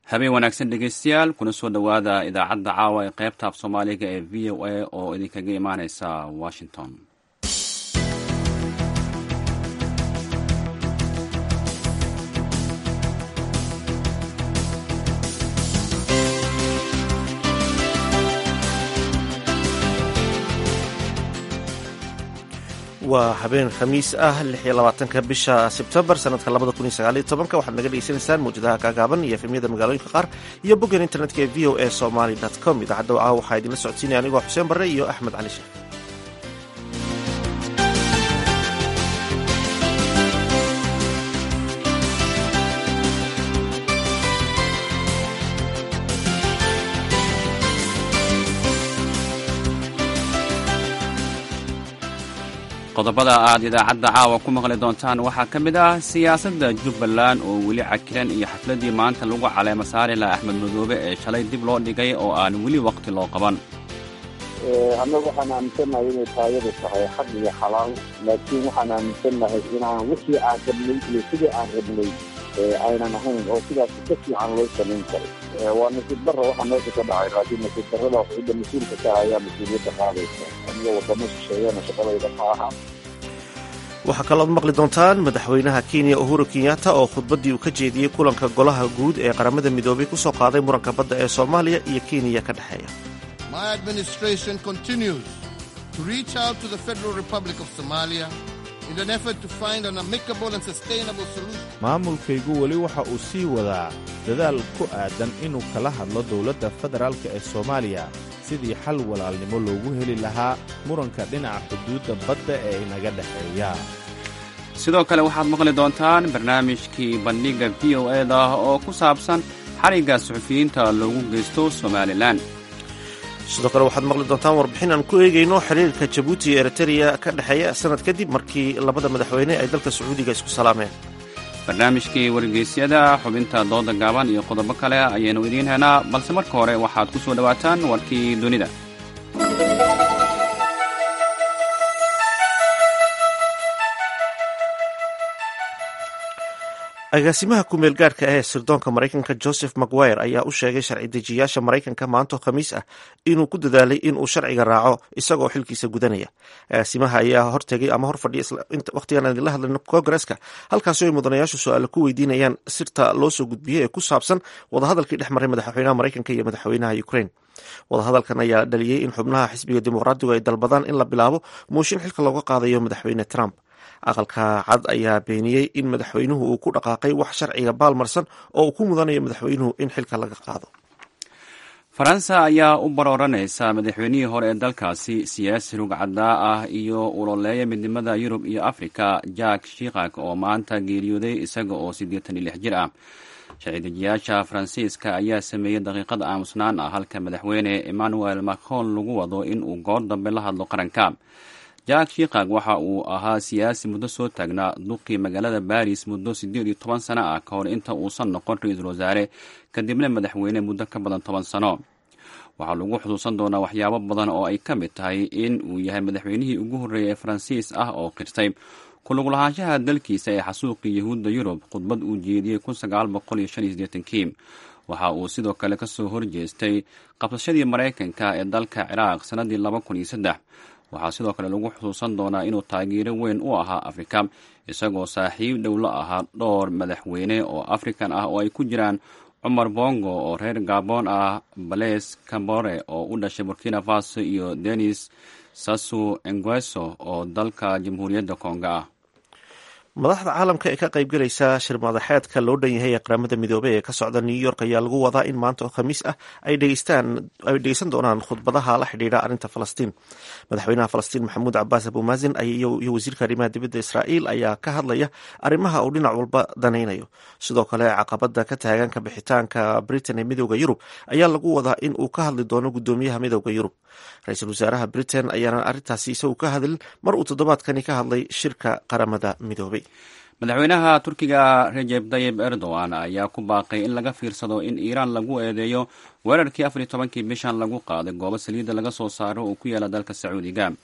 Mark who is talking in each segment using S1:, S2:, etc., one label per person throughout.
S1: habeen wanaagsan dhegeystayaal kuna soo dhowaada idaacadda caawa ee qaybta af soomaaliga ee v o a oo idinkaga imaaneysa washington
S2: waa habeen khamiis ah ka bisha sebtembar sanadka waxaad naga dhegeysanaysaan mawjadaha kaagaaban iyo efemyada magaalooyinka qaar iyo boggan internetka ee v o a somaly com idaacadda wacaa waxaa idinla socodsiinaya anigoo xuseen barre iyo axmed cali sheekh
S1: qodobada aad idaacadda caawa ku maqli doontaan waxaa ka mid ah siyaasadda jubbaland oo weli cakiran iyo xafladdii maanta lagu caleema saari laha axmed madoobe ee shalay dib loo dhigay oo aan weli waqti loo qaban
S3: annagu waxaan aaminsannahay inay taayadu tahay xaq iyo xalaal laakiin waxaan aaminsannahay inaan wixii aan rabnay iyo sidii aan rabnay aynan ahayn oo sidaas ka fiican loo samayn karay waa nasiib darra waxaa meesha ka dhacay laakiin nasiib darrada cidda mas-uulka ka ayaa mas-uuliyadda qaadaysa aniga wadamo shisheeyana shaqadayda ma aha
S2: waxaa kalooad maqli doontaan madaxweynaha kenya uhuru kenyatta oo khudbaddii uu ka jeediyey kulanka golaha guud ee qaramada midoobay ku soo qaaday muranka badda ee soomaaliya iyo kenya ka dhexeeya
S4: maamulkaygu weli waxa uu sii wadaa dadaal ku aadan inuu kala hadlo dowladda federaalka ee soomaaliya sidii xal walaalnimo loogu heli lahaa muranka dhinaca xuduudda badda ee inaga dhexeeya
S1: sidoo kale waxaad maqli doontaan barnaamijkii bandhigga v o e da oo ku saabsan xarigga suxufiyiinta loogu geysto somalilan
S2: sidoo kale waxaad maqli doontaan warbixin aan ku eegayno xiriirka jabuuti iyo eritreya ka dhexeeya sanad kadib markii labada madaxweyne ay dalka sacuudiga isku salaameen
S1: barnaamijkii wargeysyada xubinta dooda gaaban iyo qodobo kale ayaynu idiin helnaa balse marka hore waxaad ku soo dhowaataan warkii dunida
S2: agaasimaha kumeel gaadhka ah ee sirdoonka maraykanka joseph maguire ayaa u sheegay sharci dejiyaasha maraykanka maanto khamiis ah inuu ku dadaalay inuu sharciga raaco isagoo xilkiisa gudanaya agaasimaha ayaa hortegay ama hor fadhiya waqtigan aan idinla hadlayno kongareska halkaasi ay mudanayaashu su-aalo ku weydiinayaan sirta loo soo gudbiyey ee ku saabsan wadahadalkii dhex maray madaxweynaha maraykanka iyo madaxweynaha ukraine wadahadalkan ayaa dhaliyey in xubnaha xisbiga dimuqraadigu ay dalbadaan in la bilaabo mooshin xilka looga qaadayo madaxweyne trump aqalka cad ayaa beeniyey in madaxweynuhu uu ku dhaqaaqay wax sharciga baalmarsan oo uu ku mudanayo madaxweynuhu in xilka laga qaado
S1: faransa ayaa u barooranaysa madaxweynihii hore ee dalkaasi siyaasi rugcadaa ah iyo uloleeya midnimada yurub iyo afrika jack shikak oo maanta geeriyooday isaga oo siddeetan iyo lix jir ah sharci-dejiyaasha faransiiska ayaa sameeyey daqiiqad aamusnaan ah halka madaxweyne emmanuel macron lagu wado in uu goor dambe la hadlo qaranka jack shikak waxa uu ahaa siyaasi muddo soo taagnaa duqii magaalada baris muddo siddeed iyo toban sano ah ka hor inta uusan noqon ra-iisul wasaare kadibna madaxweyne muddo ka badan toban sano waxaa lagu xusuusan doonaa waxyaabo badan oo ay ka mid tahay in uu yahay madaxweynihii ugu horreeyay ee faransiis ah oo qirtay kulaglahaanshaha dalkiisa ee xasuuqii yahuudda yurub khudbad uu jeediyey kun sagaal boqol iyo shan iyo siddeetankii waxa uu sidoo kale kasoo horjeestay qabsashadii maraykanka ee dalka ciraaq sannadii laba kun iyo saddex waxaa sidoo kale lagu xusuusan doonaa inuu taageero weyn u ahaa afrika isagoo saaxiib dhow la ahaa dhowr madaxweyne oo afrikan ah oo ay ku jiraan cumar bongo oo reer gabon ah bales cambore oo u dhashay burkina faso iyo denis sasu engueso oo dalka jamhuuriyadda konga ah
S2: madaxda caalamka ee ka qaybgalaysa shir madaxeedka loo dhan yahay ee qaramada midoobey ee ka socda new york ayaa lagu wadaa in maanta oo khamiis ah ay dhegeysan doonaan khudbadaha la xidhiidha arrinta falastiin madaxweynaha falastiin maxamuud cabaas abumaasin iyo wasiirka arrimaha dibadda israa'iil ayaa ka hadlaya arrimaha uu dhinac walba danaynayo sidoo kale caqabada ka taagan ka bixitaanka britain ee midooda yurub ayaa lagu wadaa in uu ka hadli doono gudoomiyaha midooda yurub ra-iisul wasaaraha britain ayaana arrintaasi isagu ka hadlin mar uu toddobaadkani ka hadlay shirka qaramada midoobey
S1: madaxweynaha turkiga rejeb tayib erdogan ayaa ku baaqay in laga fiirsado in iiraan lagu eedeeyo weerarkii afar iyo tobankii bishan lagu qaaday goobo saliidda laga soo saaro oo ku yaala dalka sacuudiga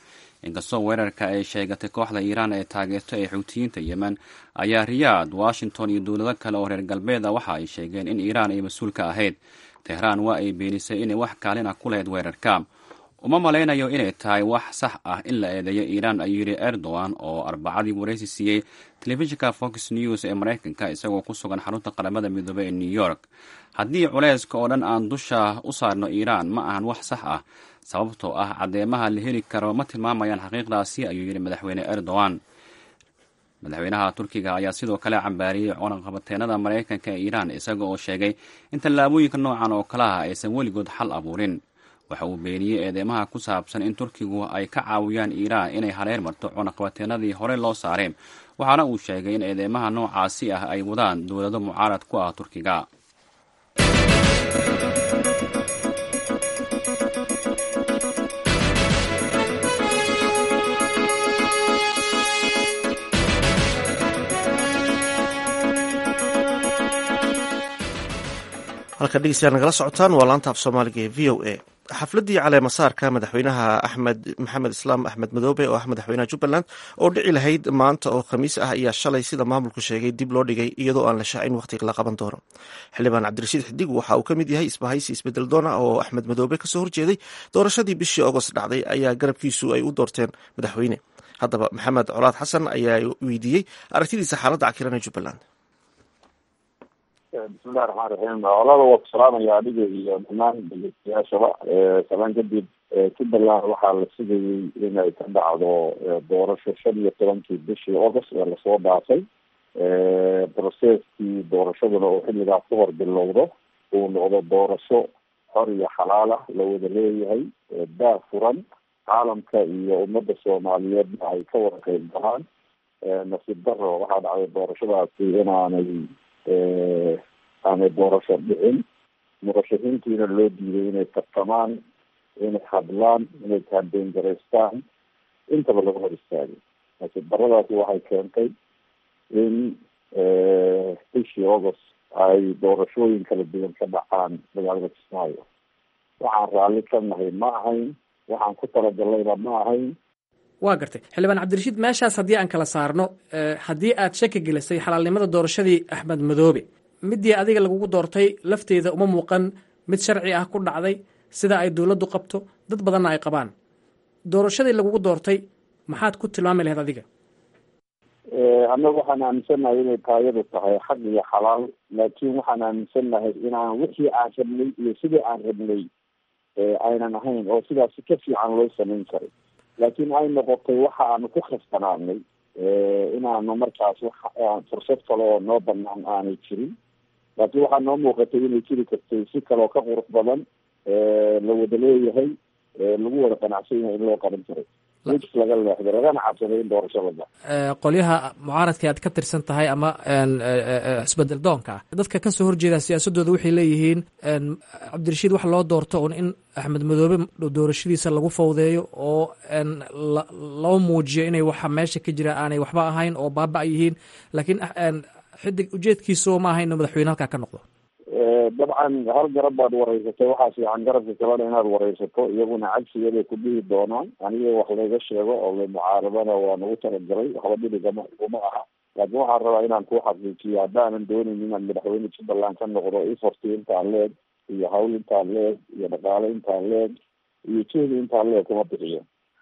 S1: inkastoo weerarka ay sheegatay kooxda iiraan ee taageerto ee xuutiyiinta yemen ayaa riyaad washington iyo dowlado kale oo reer galbeeda waxa ay sheegeen in iiraan ay mas-uul ka ahayd tehraan waa ay beenisay inay wax kaalin ah ku lahayd weerarka uma malaynayo inay tahay wax sax ah in la eedeeyo iiraan ayuu yidhi erdogan oo arbacadii waraysi siiyey telefishinka fox news ee maraykanka isagoo ku sugan xarunta qaramada midoobey ee new york haddii culayska oo dhan aan dusha u saarno iiraan ma ahan wax sax ah sababtoo ah caddeemaha la heli karo ma tilmaamayaan xaqiiqdaasi ayuu yidhi madaxweyne erdogan madaxweynaha turkiga ayaa sidoo kale cambaariyey cunaqabateenada maraykanka ee iiraan isaga oo sheegay in tallaabooyinka noocan oo kale ah aysan weligood xal abuurin waxa uu beeniyey eedeymaha ku saabsan in turkigu ay ka caawiyaan iiraan inay hareer marto cunaqabateenadii hore loo saareen waxaana uu sheegay in eedeymaha noocaasi ah ay wadaan dowlado mucaarad ku ah turkiga
S2: halka dhegeystayaal nagala socotaan waa laanta af soomaaliga ee v o a xafladdii caleemasaarka madaxweynaha axmed maxamed islaam axmed madoobe oo ah madaxweynaha jubbaland oo dhici lahayd maanta oo khamiis ah ayaa shalay sida maamulku sheegay dib loo dhigay iyadoo aan la shaacin wakhtiga la qaban doono xildhibaan cabdirashiid xidig waxa uu ka mid yahay isbahaysi isbedel doona oo axmed madoobe kasoo horjeeday doorashadii bishii agost dhacday ayaa garabkiisu ay u doorteen madaxweyne haddaba maxamed colaad xasan ayaa weydiiyey aragtidiisa xaaladda cakiran ee jubbaland
S3: bismillahi raxmaan raxiim olada waa ku salaamaya adiga iyo dhamaan dhegeystayaashaba salaan kadib jubbaland waxaa la sugayay inay ka dhacdo doorasho shan iyo tobankii bishii august ee lasoo dhaafay processkii doorashaduna oo xilligaas ka hor bilowdo uu noqdo doorasho xor iyo xalaala la wada leeyahay daa furan caalamka iyo ummadda soomaaliyeedna ay ka wada qeyb galaan nasiib daro waxaa dhacday doorashadaasi inaanay aanay doorasho dhicin murashaxiintiina loo diiday inay tartamaan inay hadlaan inay kaambeyn garaystaan intaba laga hor istaagay nasiib daradaasi waxay keentay in bishii august ay doorashooyin kala duwan ka dhacaan magaalada kismaayo waxaan raalli ka nahay ma ahayn waxaan ku talagallayna ma ahayn
S5: waa gartay xildhibaan cabdirashiid meeshaas haddii aan kala saarno haddii aad shaki gelisay xalaalnimada doorashadii axmed madoobe midii adiga lagugu doortay lafteeda uma muuqan mid sharci ah ku dhacday sida ay dowladdu qabto dad badanna ay qabaan doorashadii lagugu doortay maxaad ku tilmaami lahayd adiga
S3: annaga waxaan aaminsannahay inay taayadu tahay xaq iyo xalaal laakiin waxaan aaminsannahay inaan wixii aan rabnay iyo sidii aan rabnay aynan ahayn oo sidaasi ka fiican loo samayn karay laakiin ay noqotay waxa aanu ku khasbanaanay inaanu markaas fursad kale oo noo banaan aanay jirin laakiin waxaa noo muuqatay inay jiri kartay si kaleoo ka qurux badan la wada leeyahay lagu wada qanacsan yahay in loo qaban karay wijs laga leexday lagana cabsaday in doorasho la dhaco
S5: qolyaha mucaaradka aad ka tirsan tahay ama isbedel doonka ah dadka kasoo horjeeda siyaasadooda waxay leeyihiin cabdirashiid waxa loo doorto un in axmed madoobe doorashadiisa lagu fawdeeyo oo loo muujiyo inay waxa meesha ka jira aanay waxba ahayn oo baaba yihiin laakiin xidig ujeedkiisu ma ahayn inuu madaxweyne halkaa ka noqdo
S3: dabcan hal garab baad wareysatay waxaa fiican garabka kalena inaad wareysato iyaguna cagsigeeday ku dhihi doonaan aniga wax layga sheego oo la mucaaradana waa nagu talagalay waxba dhibigama iguma aha laakiin waxaan rabaa inaan ku xaqiijiyo haddaanan doonayn inaan madaxweyne jubbaland ka noqdo iforti intaan leeg iyo hawl intaan leeg iyo dhaqaale intaan leeg iyo jehdi intaan leeg kuma bixiyo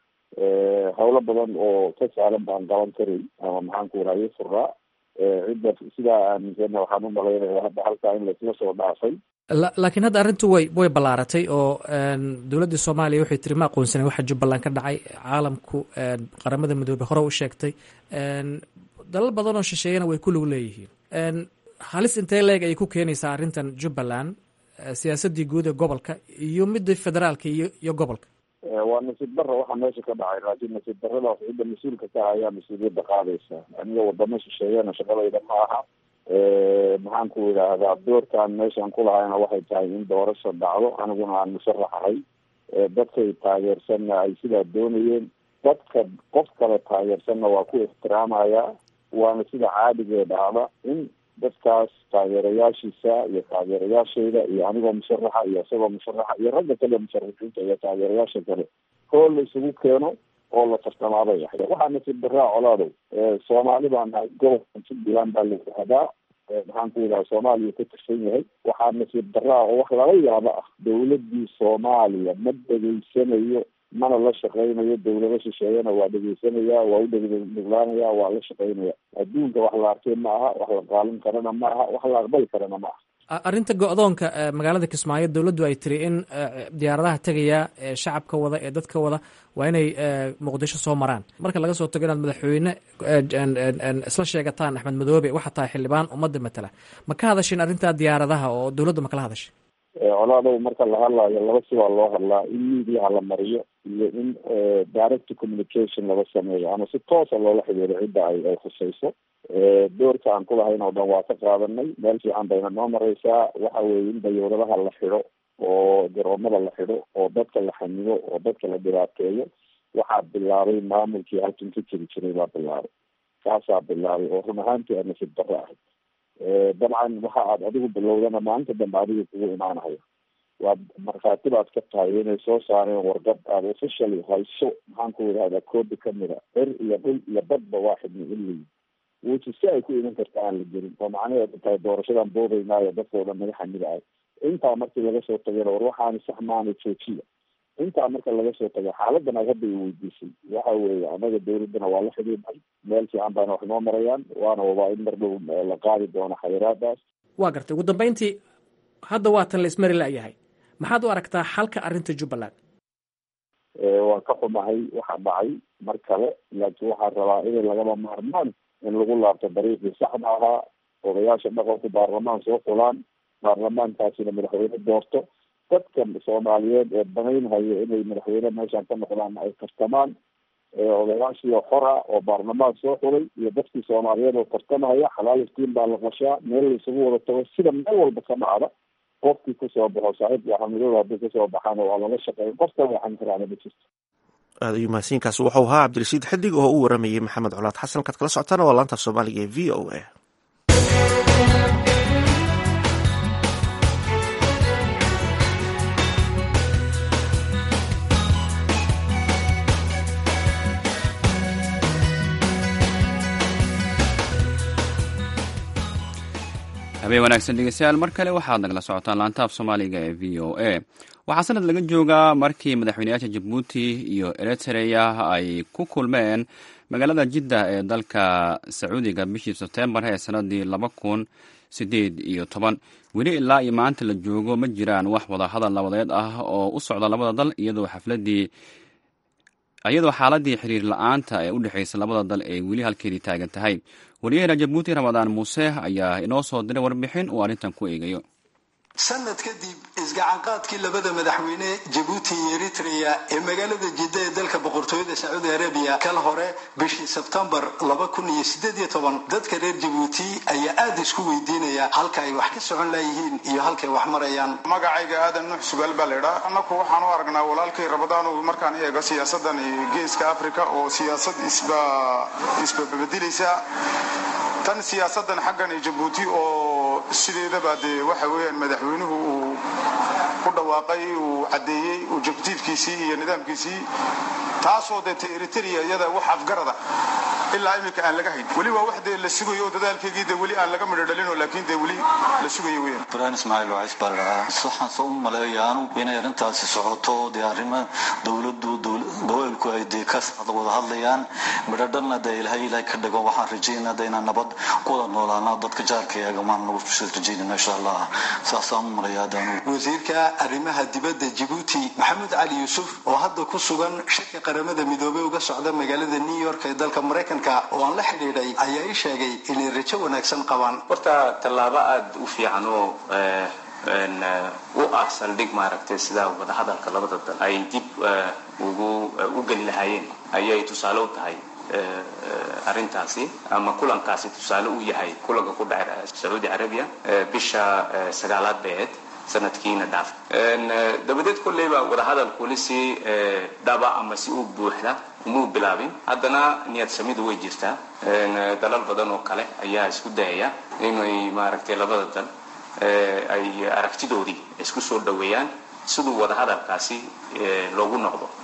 S3: hawlo badan oo ka saalan baan qaban karay ama maxaan ku rahaye furaa cidda sidaa aaminsana waxaan u malaynaya hadda halkaa in laisla soo dhaafay
S5: laakiin hadda arrintu way way ballaaratay oo dowladda soomaaliya waxay tiri ma aqoonsanen waxa jubbaland ka dhacay caalamku qaramada midoobey hore u sheegtay dalal badan oo shisheeyana way ku lug leeyihiin halis intee leeg ayay ku keenaysaa arrintan jubbaland siyaasaddii guud ee gobolka iyo midda federaalka iyo iyo gobolka
S3: waa nasiib daro waxaa meesha ka dhacay laakiin nasiib daradaas cidda mas-uulka ka ayaa mas-uuliyadda qaadaysa aniga wadamo shisheeyana shaqadayda ma aha maxaan ku idhaahdaa doorkaan meeshaan kulahayna waxay tahay in doorasho dhacdo aniguna aan musharaxahay dadkay taageersanna ay sidaa doonayeen dadka qof kale taageersanna waa ku ixtiraamaya waana sida caadigee dhacda in dadkaas taageerayaashiisa iyo taageerayaashayda iyo anigoo musharaxa iyo isagoo musharaxa iyo ragga kale musharaxiinta iyo taageerayaasha kale hool la isugu keeno oo la tartamaabay ahayd waxaa nasiib daraa colaadow soomaali baa nahay gobolka puntland baa la yihahdaa maxaan ku yidhaha soomaaliya ka tirsan yahay waxaa nasiib daraa oo wax lala yaabo ah dawladii soomaaliya ma dhegeysanayo mana la shaqeynayo dawlado shisheeyana waa dhegeysanaya waa u dhegnuqlaanaya waa la shaqeynaya adduunka wax la arkay ma aha wax la qaalin karana ma aha wax la aqbali karana ma aha
S5: arrinta go-doonka magaalada kismaayo dowladdu ay tiri in diyaaradaha tegaya ee shacabka wada ee dadka wada waa inay muqdisho soo maraan marka laga soo tago inaad madaxweyne isla sheegataan axmed madoobe waxaa tahay xildhibaan ummadda matala ma ka hadashin arrintaa diyaaradaha oo dowladda ma kala hadashay
S3: colaadow marka la hadlaayo laba sibaa loo hadlaa in mediaha la mariyo iyo in direct communication laga sameeyo ama si toosa loola xidhiiro cidda ay ay khusayso doorka aan kulahayn oo dhan waa ka qaadanay meel fiican bayna noo mareysaa waxa weeye in dayuuradaha la xidho oo garoomada la xidho oo dadka la xanibo oo dadka la dhibaateeyo waxaa bilaabay maamulkii halkan ka jiri jiray baa bilaabay kaasaa bilaabay oo run ahaantii a nasiib darro ahayd dabcan waxa aad adigu bilowdana maalinta dambe adiga kugu imaanayo waa markhaati baad ka tahay inay soo saareen wargad aada officially hayso maxaan ku yidhahdaa koobi kamida er iyo dhul iyo badba waa xidni ilii wuti si ay ku iman karta aan la gelin oo macnaheedu tahay doorashadan boodaynaayo dadkao dhan naga xamida ay intaa markii laga soo tagayna war waxaani sax maana joojiya intaa marka laga soo tagay xaaladan aad hadda i weydiisay waxa weeye anaga dawladdana waa la xidhiidhay meel fiican baana wax noo marayaan waana wabaa in mar dhow la qaadi doono xayiraadaas
S5: waa gartay ugu dambeyntii hadda waa tan la ismari la-yahay maxaad u aragtaa xalka arrinta jubbaland
S3: waan ka xumahay waxa dhacay mar kale laakiin waxaan rabaa inay lagama maarmaan in lagu laabto dariiqii saxda ahaa odayaasha dhaqanku baarlamaan soo fulaan baarlamaankaasina madaxweyne doorto dadka soomaaliyeed ee banaynhayo inay madaxweyne meeshaan ka noqdaan ay tartamaan odayaashii oo xora oo baarlamaan soo xulay iyo dadkii soomaaliyeed oo tartamahaya xalaal iftiin baa la qashaa meel la isugu wada tago sida meel walba ka dhacda qofkii kusoo baxo saaxiibka axmedooda haddii kasoo baxaana waa lala shaqeeya qof kale waxan karaana ma jirto
S2: aad ayuu mahadsiinkaas wuxuu ahaa cabdirashiid xidig oo u waramayey maxamed colaad xasan kaad kala socotaan waa laanta soomaaliga ee v o a
S1: habeen wanaagsan dhegeystayaal mar kale waxaad nagala socotaan laantaaf soomaaliga ee v o a waxaa sanad laga joogaa markii madaxweyneyaasha jabuuti iyo eritrea ay ku kulmeen magaalada jidda ee dalka sacuudiga bishii sebtembar ee sanadii laba kun sideed iyo toban weli ilaa iyo maanta la joogo ma jiraan wax wadahadal nabadeed ah oo u socda labada dal iyadoo xafladii iyadoo xaaladii xiriir la-aanta ee u dhexeysa labada dal ay weli halkeedii taagan tahay wariyaheena jabuuti ramadaan muuse ayaa inoo soo diray warbixin uu arrintan ku eegayo
S6: sanad kadib isgacanqaadkii labada madaxweyne jabuuti iyo eritrea ee magaalada jidda ee dalka boqortooyada sacuudi arabiya kal hore bishii sebtembar laba kun iyo sideed iyo toban dadka reer jabuuti ayaa aada isku weydiinaya halka ay wax ka socon layihiin iyo halkay wax marayaan
S7: magacayga aadan nuux sugaal baa laydhaa annaku waxaan u aragnaa walaalkay rabadaanu markaan eego siyaasadan geeska africa oo siyaasad isba isbabadilaysa tan siyaasadan xaggan ee jabuuti oo sideedaba dee waxa weeyaan madaxweynuhu uu ku dhawaaqay uu caddeeyey objectivkiisii iyo nidaamkiisii taasoo deeta eritrea iyada wax afgarada ilaa iminka aan laga hayn weli waa wax dee la sugayo dadaalkeygii dee weli aan laga midho dhalino laakiin dee weli la sugayo weyaan
S8: ibrahim ismaaciil wacis baa la dhahaa waxaan soo u maleeyaanu inay arrintaasi socoto dee arrimo dowladdu gobolku ay dee ka wada hadlayaan midho dhanna dee ilahay ilahay ka dhigo waxaan rajaynaa dee inaan nabad ku wada noolaana dadka jaarkayaga maan nagu rajaynayna insha allah saasaan u maleeyaa daanu
S6: wasiirka arrimaha dibadda jabuuti maxamed cali yuusuf oo hadda ku sugan shirka qaramada midoobey uga socda magaalada new york ee dalka maraykanka oo aan la xidhiidhay ayaa ii sheegay inay rajo wanaagsan qabaan
S9: horta tallaabo aada u fiican oo u ah saldhig maaragtay sidaa wadahadalka labada dal ay dib ugu u geli lahaayeen ayay tusaale u tahay arrintaasi ama kulankaasi tusaale u yahay kulanka ku dhacay sacuudi carabiya bisha sagaalaad beed sanadkiina dhaaf dabadeed kolleyba wadahadalkuli si dhaba ama si u buuxda umuu bilaabin haddana niyad samidu way jirtaa dalal badan oo kale ayaa isku dayaya inay maaragtay labada dal ay aragtidoodii isku soo dhaweeyaan siduu wadahadalkaasi loogu noqdo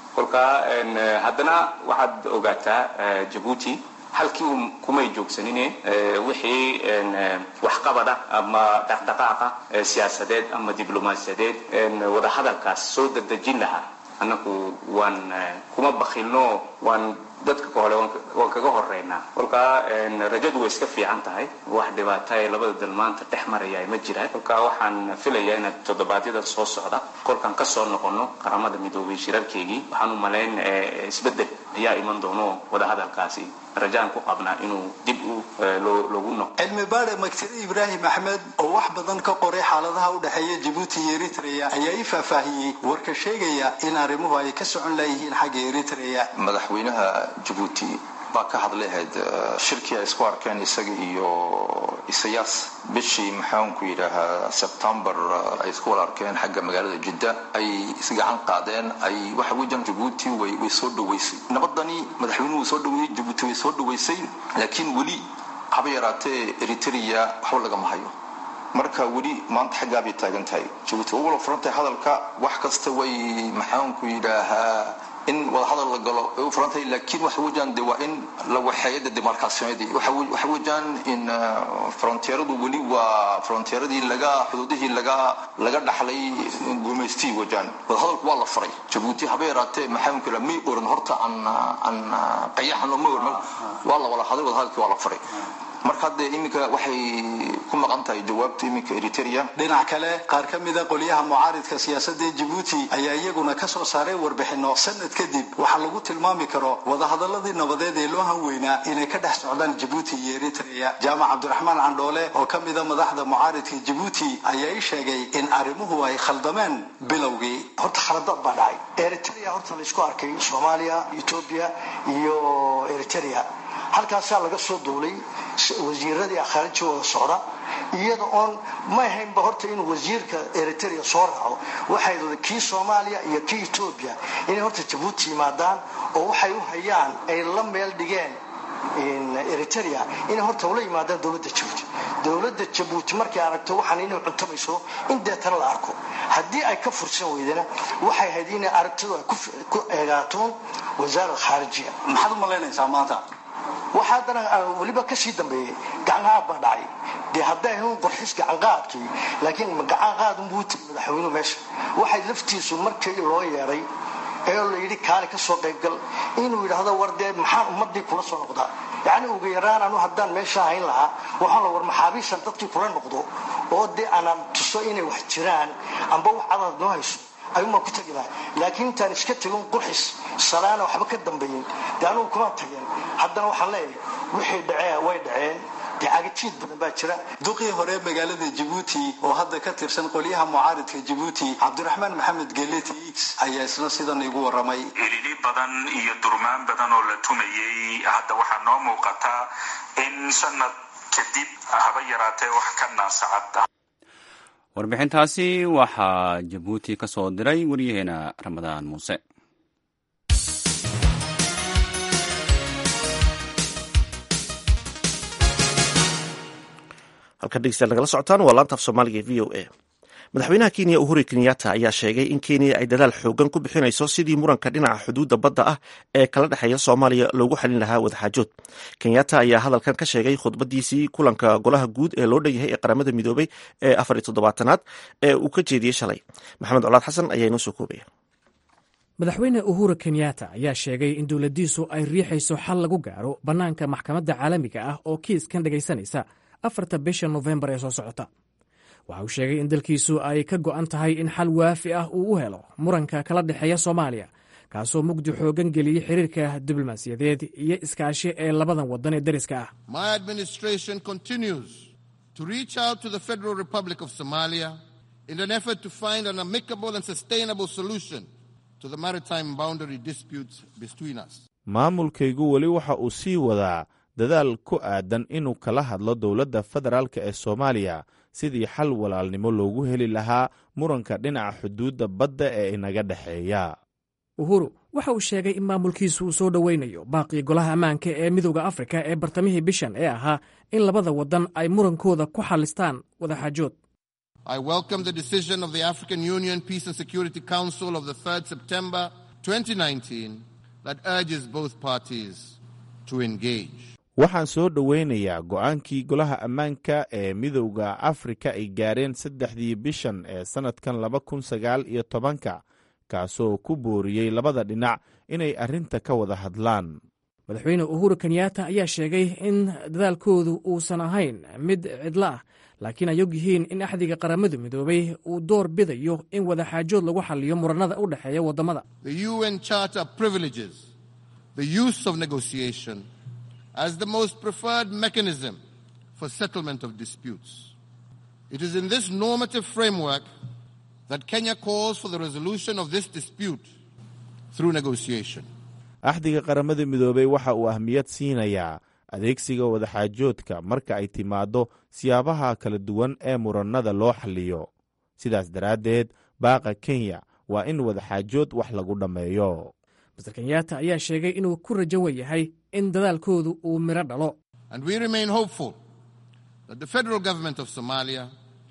S9: kolkaa haddana waxaad ogaataa jabuuti halkii un kumay joogsanine wixii waxqabada ama dhaqdhaqaaqa siyaasadeed ama diblomaasiyadeed wadahadalkaas soo dadejin lahaa annaku waan kuma bakilno waan dadka kahole waan kaga horeynaa kolkaa rajadu way iska fiican tahay wax dhibaata ee labada dal maanta dhex maraya ma jiraan kolkaa waxaan filayaa inaad toddobaadyada soo socda kolkaan kasoo noqono qaramada midoobay shirarkeygii waxaan u malayn isbedel ayaa iman doono wadahadalkaasi rajaan ku qabnaa inuu dib u loogu noqo
S6: cilmi baare maktire ibraahim axmed oo wax badan ka qoray xaaladaha u dhexeeya jabuuti iyo eritrea ayaa ii faahfaahiyey warka sheegaya in arrimuhu ay ka socon layihiin xagga eritrea
S10: madaxweynaha jabuuti baa ka hadlahayd shirkii ay isku arkeen isaga iyo isayaas bishii maxaanku yidhaahaa sebtembar ay isku wada arkeen xagga magaalada jidda ay isgacan qaadeen ay waxa weeyaan jabuuti way way soo dhaweysay nabadani madaxweynuhu soo dhaweeyey jabuuti way soo dhaweysay laakiin weli haba yaraatee eritrea waxba lagama hayo marka weli maanta xaggaa bay taagan tahay jabuuti ugu wala furantahay hadalka wax kasta way maxaanku yidhaahaa in wadahadal la galo ay u furantahay laakiin waxa weeyaan de waa in la waxeeyo de demarcationadii waxa weeyaan in frontieradu weli waa frontieradii laga xuduudihii laga laga dhaxlay gumaystii weeyaan wadahadalku waa la furay jabuuti haba yaraatee maxaanku yidhaha may oran horta aan aan qayaxano ma oran waa la wada hadlay wadahadalkii waa la furay marka hadde iminka waxay ku maqan tahay jawaabta iminka eritrea
S6: dhinac kale qaar ka mida qolyaha mucaaridka siyaasadda ee jabuuti ayaa iyaguna ka soo saaray warbixino sanad kadib waxaa lagu tilmaami karo wadahadaladii nabadeed ee loo hanweynaa inay ka dhex socdaan jabuuti iyo eritrea jaamac cabdiraxmaan candhoole oo ka mida madaxda mucaaridka jabuuti ayaa ii sheegay in arrimuhu ay khaldameen bilowgii
S11: horta khaladad baa dhacay eritrea horta laysku arkay soomaaliya etoobiya iyo eritrea halkaasaa laga soo duulay wasiiradii khaariji wada socda iyada oon ma ahaynba horta inuu wasiirka eritrea soo raaco waxay kii soomaaliya iyo kii etoobiya inay horta jabuuti yimaadaan oo waxay u hayaan ay la meel dhigeen eritrea inay horta ula yimaadaan dowladda jabuuti dowladda jabuuti markay aragto waxaan inay cuntamayso in deetana la arko haddii ay ka fursan weydana waxay ahayd inay aragtidu ay ku eegaatoon wasaarad khaarijiya
S6: maxaad u malaynaysaa maanta
S11: waxaa haddana weliba kasii dambeeyey gacanqaad baa dhacay dee hadday ahayn qorxis gacanqaadkii laakiin gacanqaad unbuu tiri madaxweynuhu meesha waxay laftiisu markii loo yeedhay ee la yidhi kaali ka soo qaybgal inuu yidhaahdo war dee maxaan ummadii kula soo noqdaa yacni uga yaraan anu haddaan meesha hayn lahaa waxaan la war maxaabiishan dadkii kula noqdo oo dee aanan tuso inay wax jiraan amba wax cadaad noo hayso ayuunbaan ku tagi laha laakiin intaan iska tegin qurxis salaana waxba ka dambeeyin dee anugu kuma tageen haddana waxaan leeyahay wixii dhacee way dhaceen dee cagajiid badan baa jira
S6: duqii hore magaalada jabuuti oo hadda ka tirsan qolyaha mucaaridka jabuuti cabdiraxmaan maxamed geleti x ayaa isna sidan igu waramay
S12: elili badan iyo durmaan badan oo la tumayey hadda waxaa noo muuqataa in sanad kadib haba yaraatee wax ka naasacad
S1: warbixintaasi waxaa jabuuti ka soo diray waryaheena ramadaan muuse
S2: halkan dhegeystayaal nagala socotaan waa laanta af soomaaliga e v o a madaxweynaha kenya uhuru kenyatta ayaa sheegay in kenya ay dadaal xoogan ku bixinayso sidii muranka dhinaca xuduudda badda ah ee kala dhexeeya soomaaliya loogu xalin lahaa wadaxaajood kenyatta ayaa hadalkan ka sheegay khudbadiisii kulanka golaha guud ee loo dhan yahay ee qaramada midoobay ee afar iyo toddobaatanaad ee uu ka jeediyey shalay maxamed colaad xasan ayaa inoo soo koobaya
S5: madaxweyne uhuru kenyatta ayaa sheegay in dowladdiisu ay riixayso xal lagu gaaro bannaanka maxkamadda caalamiga ah oo kiiskan dhegaysanaysa afarta bisha nofembar ee soo socota waxa uu sheegay in dalkiisu ay ka go'an tahay in xal waafi ah uu u helo muranka kala dhexeeya soomaaliya kaasoo mugdi xoogan geliyey xiriirka diblomaasiyadeed iyo iskaashi ee labadan waddan ee dariska ah
S13: in an effort to find an amicable and sustainable solution to the maritime boundary disputes between us.
S4: maamulkaygu weli waxa uu sii wadaa dadaal ku aadan inuu kala hadlo dowladda federaalka ee soomaaliya sidii xal walaalnimo loogu heli lahaa muranka dhinaca xuduudda badda ee inaga dhexeeya
S5: uhuru waxa uu sheegay in maamulkiisu uu soo dhoweynayo baaqii golaha ammaanka ee midowda afrika ee bartamihii bishan ee ahaa in labada waddan ay murankooda ku xalistaan wadaxaajood
S13: I welcome the decision of the African Union Peace and Security Council of the 3rd September 2019 that urges both parties to engage.
S4: waxaan soo dhoweynayaa go'aankii golaha ammaanka ee midowda afrika ay gaareen saddexdii bishan ee sannadkan laba kun sagaal iyo tobanka kaasoo ku booriyey labada dhinac inay arrinta ka wada hadlaan
S5: madaxweyne uhuru kenyatta ayaa sheegay in dadaalkoodu uusan ahayn mid cidlo ah laakiin ay og yihiin in axdiga qaramadu midoobay uu door bidayo in wadaxaajood lagu xaliyo muranada u dhexeeya waddamada
S13: The UN Charter privileges the use of negotiation as the most preferred mechanism for settlement of disputes. It is in this normative framework that Kenya calls for the resolution of this dispute through negotiation.
S4: axdiga qaramada midoobey waxa uu ahmiyad siinayaa adeegsiga wadaxaajoodka marka ay timaaddo siyaabaha kala duwan ee murannada loo xalliyo sidaas daraaddeed baaqa kenya waa in wadaxaajood wax lagu dhammeeyo
S5: master kenyatta ayaa sheegay inuu ku rajo weyahay in dadaalkoodu uu midho dhalo
S13: And we remain hopeful that the federal government of Somalia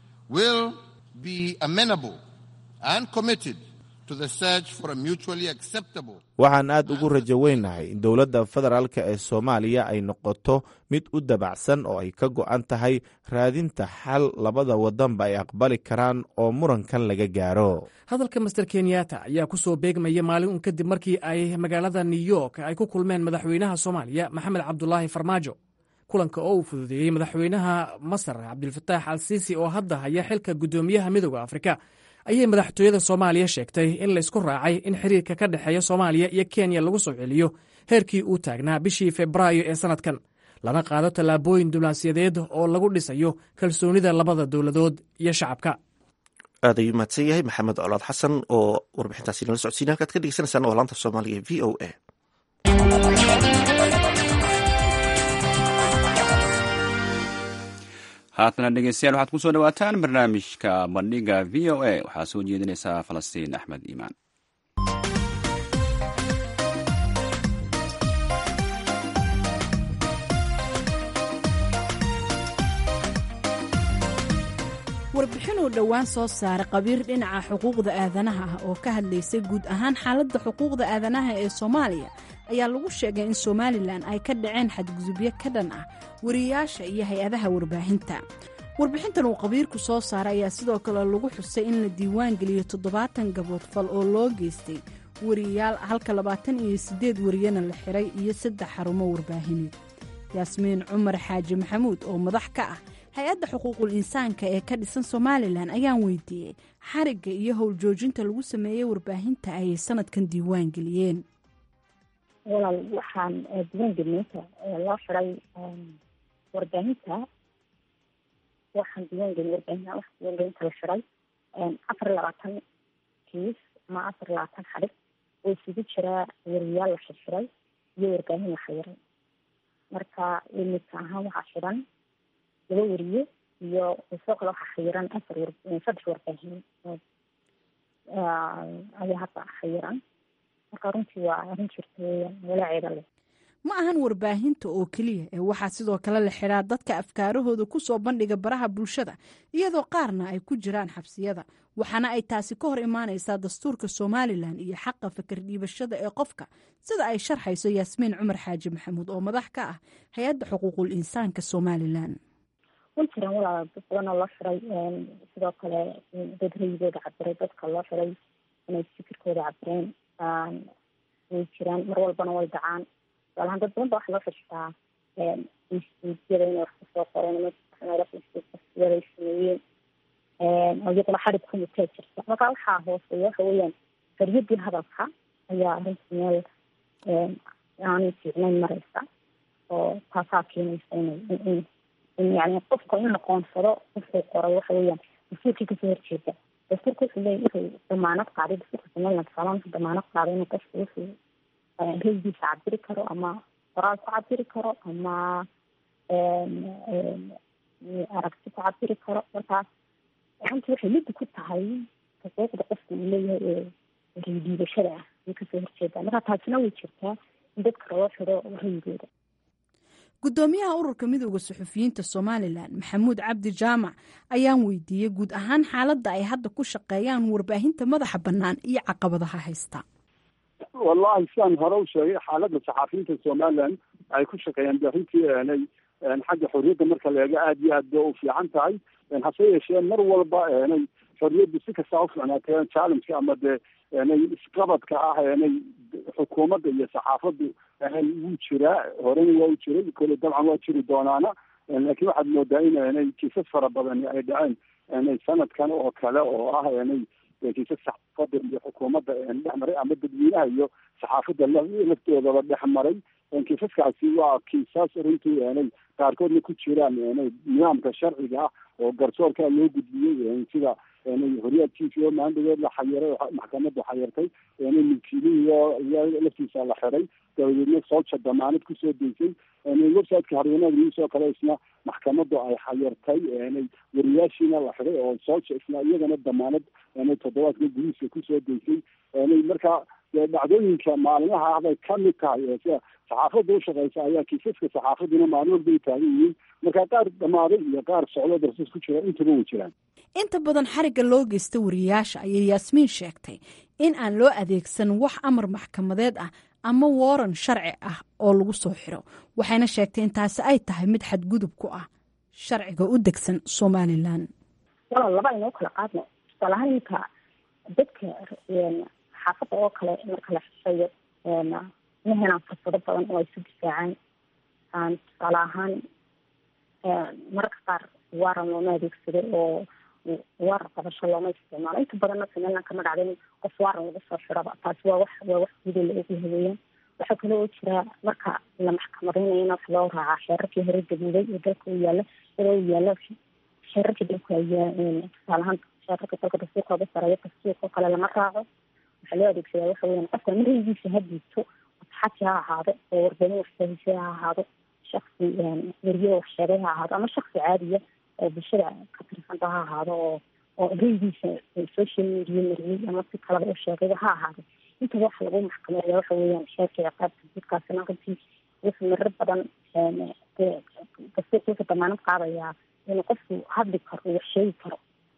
S13: will be amenable and committed to the search for a mutually acceptable
S4: waxaan aad ugu rajo weynahay in dowladda federaalka ee soomaaliya ay noqoto mid u dabacsan oo ay ka go'an tahay raadinta xal labada waddanba ay aqbali karaan oo murankan laga gaaro
S5: hadalka master kenyatta ayaa ku soo beegmaya maalin un kadib markii ay magaalada new york ay ku kulmeen madaxweynaha soomaaliya maxamed cabdulaahi farmaajo kulanka oo uu fududeeyey madaxweynaha masar cabdilfataax al siisi oo hadda haya xilka guddoomiyaha midooda afrika ayay madaxtooyada soomaaliya sheegtay in laysku raacay in xiriirka ka dhexeeya soomaaliya iyo kenya lagu soo celiyo heerkii uu taagnaa bishii febraayo ee sannadkan lana qaado tallaabooyin diblomaasiyadeed oo lagu dhisayo kalsoonida labada dowladood iyo shacabka
S2: aad ayuu mahadsan yahay maxamed colaad xasan oo warbixintaasi nala socodsiina halkaad ka dhegeysanaysaan waa laanta soomaaliga v o a
S1: haatana dhegeystayaal waxaad ku soo dhawaataan barnaamijka bandhiga v o a waxaa soo jeedinaysaa falastiin axmed iimaan
S14: warbixin uu dhowaan soo saaray qabiir dhinaca xuquuqda aadanaha ah oo ka hadlaysay guud ahaan xaaladda xuquuqda aadanaha ee soomaaliya ayaa lagu sheegay in somalilan ay ka dhaceen xadgudubyo ka dhan ah wariyayaasha iyo hay-adaha warbaahinta warbixintan uu qabiirku soo saaray ayaa sidoo kale lagu xusay in la diiwaan geliyo toddobaatan gabood fal oo loo geystay wariyayaal halka labaatan iyo siddeed wariyana la xiray iyo saddex xarumo warbaahineed yaasmiin cumar xaaji maxamuud oo madax ka ah hay-adda xuquuqul insaanka ee ka dhisan somalilan ayaan weydiiyey xarigga iyo howljoojinta lagu sameeyey warbaahinta ayay sanadkan diiwaan geliyeen
S15: walaal waxaan diiwaan gelinta loo xiray warbaahinta waxaan diiwaan gelin warbaahinta wax diiwaan gelinta la xiray afar iyo labaatan kiis ama afar iyo labaatan xarig oo isugu jiraa wariyaal la xirxiray iyo warbaahin la xiray marka limidka ahaan waxaa xiran laba wariye iyo sidoo kale waxaa xayiran afar war saddex warbaahin ayaa hadda xayiran marka runtii waa arrin jirta weeyaan walaaceeda leh
S14: ma ahan warbaahinta oo keliya ee waxaa sidoo kale la xidhaa dadka afkaarahooda ku soo bandhiga baraha bulshada iyadoo qaarna ay ku jiraan xabsiyada waxaana ay taasi ka hor imaanaysaa dastuurka somalilan iyo xaqa fakar dhiibashada ee qofka sida ay sharxayso yaasmiin cumar xaaji maxamuud oo madax ka ah hay-adda xuquuqul insaanka somalilan
S15: way jiraan walaal dad badan oo loo xiray sidoo kale dad rayigooda cabiray dadka loo xiray inay fikirkooda cabireen way jiraan mar walbana way dhacaan tusaalahaan dad badan ba waxa loo xirtaa instituutyada inay wax kusoo qoreen instituutyada ay sameeyeen oo iyadana xarig ku mutee jirta marka waxaa hooseeya waxa weeyaan xoriyadii hadalka ayaa arrinta meel aanay fiicnayn mareysa oo taasaa keenaysa inay in yani qofka in la qoonsado wuxuu qoray waxa weeyaan dastuurkii kasoo horjeeda dastuurka wuxuu leeyahy wuxuu damaanad qaaday dastuurka somaliland tusaalahan wuxuu damaanad qaaday inuu qofku wuxuu raygiisa cabiri karo ama qoraal ku cabiri karo ama aragti ku cabiri karo markaas runtii waxay liddi ku tahay xuquuqda qofka uu leeyahay ee raydiidashada ah ay kasoo horjeedaa marka taasina way jirtaa in dadka loo xiro rayigooda
S14: guddoomiyaha ururka midooda suxufiyiinta somalilan maxamuud cabdi jaamac ayaan weydiiyey guud ahaan xaaladda ay hadda ku shaqeeyaan warbaahinta madaxa bannaan iyo caqabadaha haysta
S16: wallahi sidaan hore u sheegay xaaladda saxaafiyiinta somaliland ay ku shaqeeyaan de runtii nay xagga xorriyadda marka la eego aada iyo aad bay u fiican tahay hase yeeshee mar walba nay xorriyaddu si kastaa ufiicnaatee challengeka ama dee nay isqabadka ah nay xukuumadda iyo saxaafaddu wuu jiraa horena waa u jiray kole dabcan waa jiri doonaana laakiin waxaad moodaa in nay kiisas fara badani ay dhaceen nay sanadkan oo kale oo ah nay kiisas saxaafadda iyo xukuumadda dhex maray ama dadweynaha iyo saxaafadda laftoodaba dhex maray kiisaskaasi waa kiisas runtii nay qaarkoodna ku jiraan nay nidaamka sharciga ah oo garsoorka loo gudbiyey sida horyaadkiisi oo maandhagood la xayiray maxkamaddu xayirtay milkiilihii laftiisa la xiray dabadeedna sooja damaanad kusoo deysay websiteka harwanaag news oo kale isna maxkamaddu ay xayirtay wariyaashiina la xiray oo sooja isna iyagana damaanad toddobaadka gudihiisa kusoo deysay marka dhacdooyinka maalmaha ah bay kamid tahay sida saxaafadda ushaqeysa ayaa kiisaska saxaafaduna maalin walba ay taagan yihiin marka qaar dhamaaday iyo qaar socdo darsis ku jira intaba way jiraan
S14: inta badan xarigga loo geysta wariyaasha ayay yaasmiin sheegtay in aan loo adeegsan wax amar maxkamadeed ah ama waran sharci ah oo lagu soo xiro waxayna sheegtay in taasi ay tahay mid xadgudub ku ah sharciga u degsan somalilan
S15: walaal laba aynoo kala qaadno tusaale ahaan ninka dadka xaafadda oo kale marka la xisayo ma helaan fursado badan oo ay su difaacaan tusaale ahaan mararka qaar waaran looma adeegsado oo waaran qabasho looma isticmaalo inta badanna somaliland kama dhacda in qof waaran lagu soo xiraba taasi waa wax waa wax gudo la ogyahay weeyaan waxaa kale oo jira marka la maxkamadeynayana wax loo raacaa xeerarkii hore gaduuday ee dalka u yaala iyadoo u yaala xeerarkii dalka ayaa tusaale ahaan xeerarka dalka dastuurka uga sareeya dastuurka oo kale lama raaco waxaa loo adeegsadaa waxa weeyaan qofka maraygiisa ha diibto xaji ha ahaado oo warbaahin waxsahise ha ahaado shaksi weriye wax sheegay ha ahaado ama shaksi caadiya oo bulshada ka tirsanta ha ahaado oo oo raygiisa social media mariyey ama si kalaba u sheegayba ha ahaado intaba waxa lagu maxkameeya waxa weeyaan sheerka ciqaabta jidkaasina runtii wuxuu marar badan dastuurka wuxuu damaanad qaadayaa inuu qofku hadli karo uu wax sheegi karo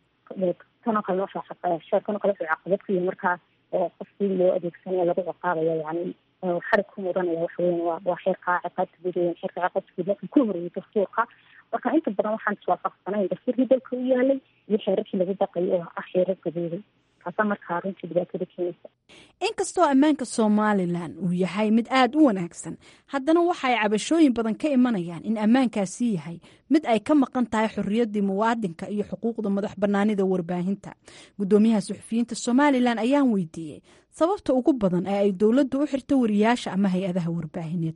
S15: kanoo kale noosha sheerkanoo kale wuxuu caqabad ku yahay markaa oo qofkii loo adeegsanaya lagu ciqaabaya yani xarig ku mudanaya waxa weyan waa waa xeerka ciqaabta guud weyan xeerka ciqaabta guud marka ku horeeyay dastuurka marka inta badan waxaan iswaafaqsanayn dastuurkii dalka u yaalay iyo xeerarkii lagu dhaqayo oo ah xeerar gaduuday taasaa markaa runtii dhibaatada keenaysa
S14: inkastoo ammaanka somalilan uu yahay mid aada u wanaagsan haddana waxa ay cabashooyin badan ka imanayaan in ammaankaasi yahay mid ay ka maqan tahay xorriyaddii muwaadinka iyo xuquuqda madax bannaanida warbaahinta guddoomiyaha suxufiyiinta somalilan ayaan weydiiyey sababta ugu badan ee ay dowladda u xirto wariyaasha ama hay-adaha warbaahineed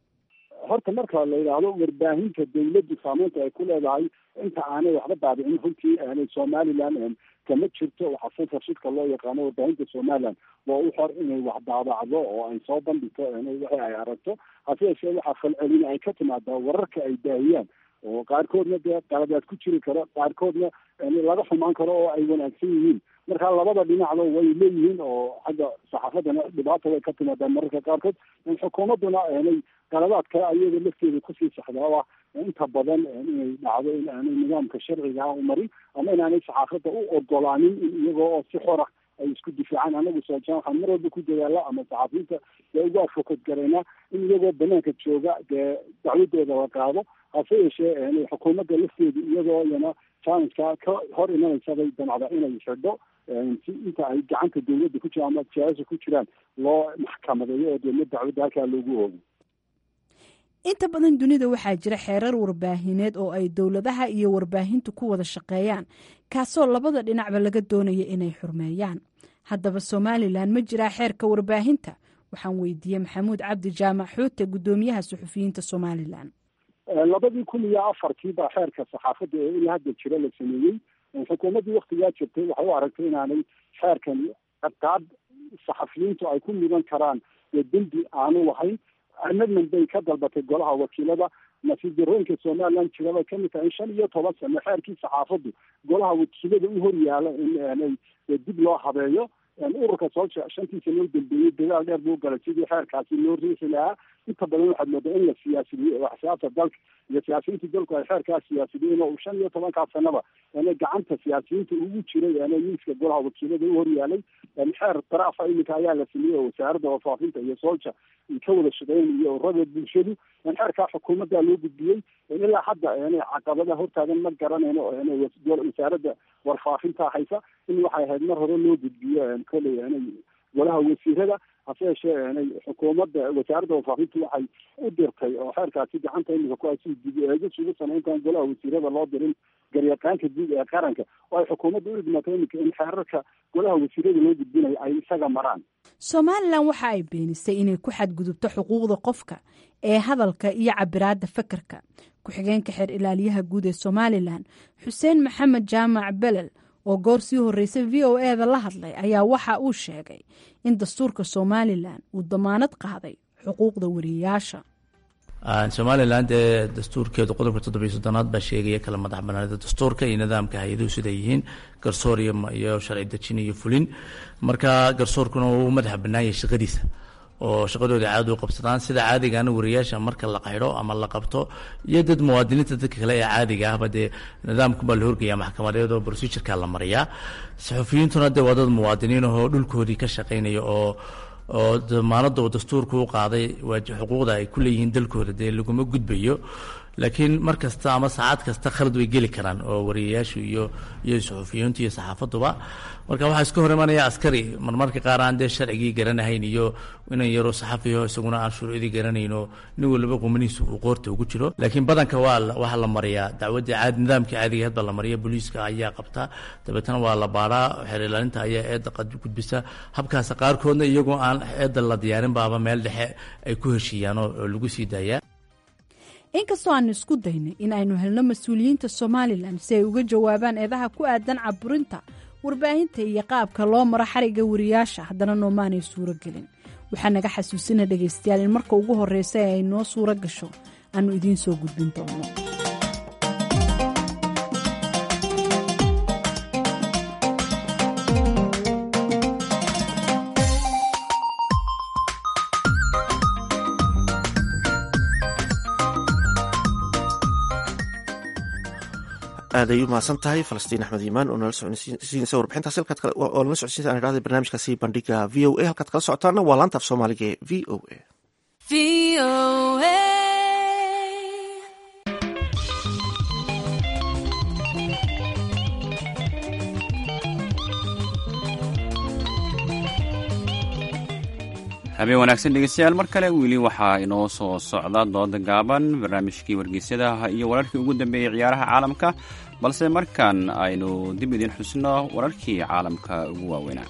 S16: horta marka la yidhaahdo warbaahinta dawladdu saameynta ay ku leedahay inta aanay waxba daabicin runtii aanay somaliland kama jirto waxaa censorshipka loo yaqaano warbaahinta somaliland waa u xor inay wax daabacdo oo ay soo bandhigto wixii ay aragto hase yeeshee waxaa falcelin ay ka timaadaa wararka ay daahiyaan oo qaarkoodna dee qaladaad ku jiri karo qaarkoodna laga xumaan karo oo ay wanaagsan yihiin marka labada dhinacba way leeyihiin oo xagga saxaafadana dhibaata way ka timaadaa mararka qaarkood xukuumadduna aanay qaladaadka ayaga lafteeda kusii saxdaa oo ah inta badan inay dhacdo in aanay nidaamka sharciga ah u marin ama inaanay saxaafadda u ogolaanin in iyagoo oo si xora ay isku difaacaan anagu soojaan waxaan mar walba ku dadaala ama saxaafiyiinta dee ugu afokad garaynaa in iyagoo banaanka jooga dee dacwadooda la qaado hase yeeshee xukuumadda lafteedu iyadoo iyana challengeka ka hor imanaysa bay damacda inay xidho si inta ay gacanta dawladda ku jiraan ama siyaasa ku jiraan loo maxkamadeeyo oo deedna dacwadda halkaa loogu oogo
S14: inta badan dunida waxaa jira xeerar warbaahineed oo ay dowladaha iyo warbaahintu ku wada shaqeeyaan kaasoo labada dhinacba laga doonaya inay xurmeeyaan haddaba somalilan ma jiraa xeerka warbaahinta waxaan weydiiyey maxamuud cabdi jaamac xuute guddoomiyaha suxufiyiinta somalilan
S16: labadii kun iyo afartii baa xeerka saxaafadda ee ilaa hadda jira la sameeyey xukuumaddii waktigaa jirtay waxay u aragtay inaanay xeerkan ciqaab saxafiyiintu ay ku mudan karaan ee dembi aanu lahayn amendment bay ka dalbatay golaha wakiilada nasiib darooyinka somaliland jira bay kamid tahay in shan iyo toban sano xeerkii saxaafaddu golaha wakiilada u hor yaala in aanay dib loo habeeyo ururka soolsha shantii sano u dambeeyey dagaal dheer buu galay sidii xeerkaasi loo riixi lahaa inta badan waxaad moodaa in la siyaasidiyo axsaabta dalka iyo siyaasiyiinta dalku ay xeerkaas siyaasidiyeen oo uu shan iyo tobankaas sanaba gacanta siyaasiyiinta ugu jiray miiska golaha wakiilada u horyaalay xeer daraafa iminka ayaa la sameeyey oo wasaaradda warfaafinta iyo soolja ka wada shaqeynayo ururada bulshadu xeerkaa xukuumadda loo gudbiyey ilaa hadda caqabada hortaagan ma garanayno wasaaradda warfaafinta haysa in waxay ahayd mar hore loo gudbiyo koley golaha wasiirada hase yeeshee xukuumadda wasaaradda warfaafinta waxay u dirtay oo xeerkaasi gacanta imika ku asi dib eegis ugu samayntaan golaha wasiirada loo dirin garyaqaanka guud ee qaranka oo ay xukuumadda u dhigmatay imika in xeerarka golaha wasiirada loo gudbinayo ay isaga maraan
S14: somalilan waxa ay beenisay inay ku xadgudubto xuquuqda qofka ee hadalka iyo cabiraadda fakarka ku-xigeenka xeer ilaaliyaha guud ee somalilan xuseen maxamed jaamac belel oo goor sii horreysay v o e da la hadlay ayaa waxa uu sheegay in dastuurka somalilan uu damaanad qaaday xuquuqda wariyayaasha
S17: somalilan dee dastuurkeedu qodobka toddobiyo soddonaad baa sheegaya kala madax banaanida dastuurka iyo nidaamka hay-aduhu siday yihiin garsoor iyo sharci dejin iyo fulin marka garsoorkuna uu madaxa bannaanyay shaqadiisa oo shaqadooda caadi u qabsadaan sida caadigaana wariyaasha marka la qaydho ama la qabto iyo dad muwaadiniinta dadka kale ee caadiga ahba dee nidaamku baa la horgaya maxkamadeed oo procedureka la mariyaa saxufiyiintuna dee waa dad muwaadiniin ahoo dhulkoodii ka shaqaynaya oo oo damaanada uu dastuurku u qaaday xuquuqda ay ku leeyihiin dalkooda dee laguma gudbayo laakiin mar kasta ama saacad kasta khalad way geli karaan oo wariyayaashu iyo iyo suxufiyiintu iyo saxaafaduba marka waxaa iska hor imanaya askari marmarka qaar aan dee sharcigii garanahayn iyo inan yaroo saxafiyo isaguna aan shuruucdii garanayn oo nin waliba qumanihiisa uu qoorta ugu jiro laakiin badanka waa waxaa la mariyaa dacwadii caadi nidaamkii caadiga had baa la mariya booliiska ayaa qabta dabeetana waa la baaraa xeer ilaalinta ayaa eedda gudbisa habkaas qaarkoodna iyagoo aan eedda la diyaarin baaba meel dhexe ay ku heshiiyaan oo lagu sii daayaa
S14: inkastoo aanu isku daynay in aynu helno mas-uuliyiinta somalilan si ay uga jawaabaan eedaha ku aadan caburinta warbaahinta iyo qaabka loo maro xariga wariyaasha haddana noomaanay suuro gelin waxaa naga xasuusina dhegaystayaal in marka ugu horreysa ee ay noo suuro gasho aanu idiin soo gudbin doono
S2: aad ay u mahadsan tahay falastiin axmed iimaan oo nala socodsiinaysa warbixintaas oo nala socodsiinaysa aan idhahday barnaamijkaasi bandhiga v o a halkaad kala socotaana waa laanta af soomaaliga ee v o a
S1: habeen wanaagsan dhegeystayaal mar kale weli waxaa inoo soo socda dooda gaaban barnaamijkii wargeysyadaha iyo wararkii ugu dambeeyey ciyaaraha caalamka balse markan aynu dib idin xusno wararkii caalamka ugu waaweynaa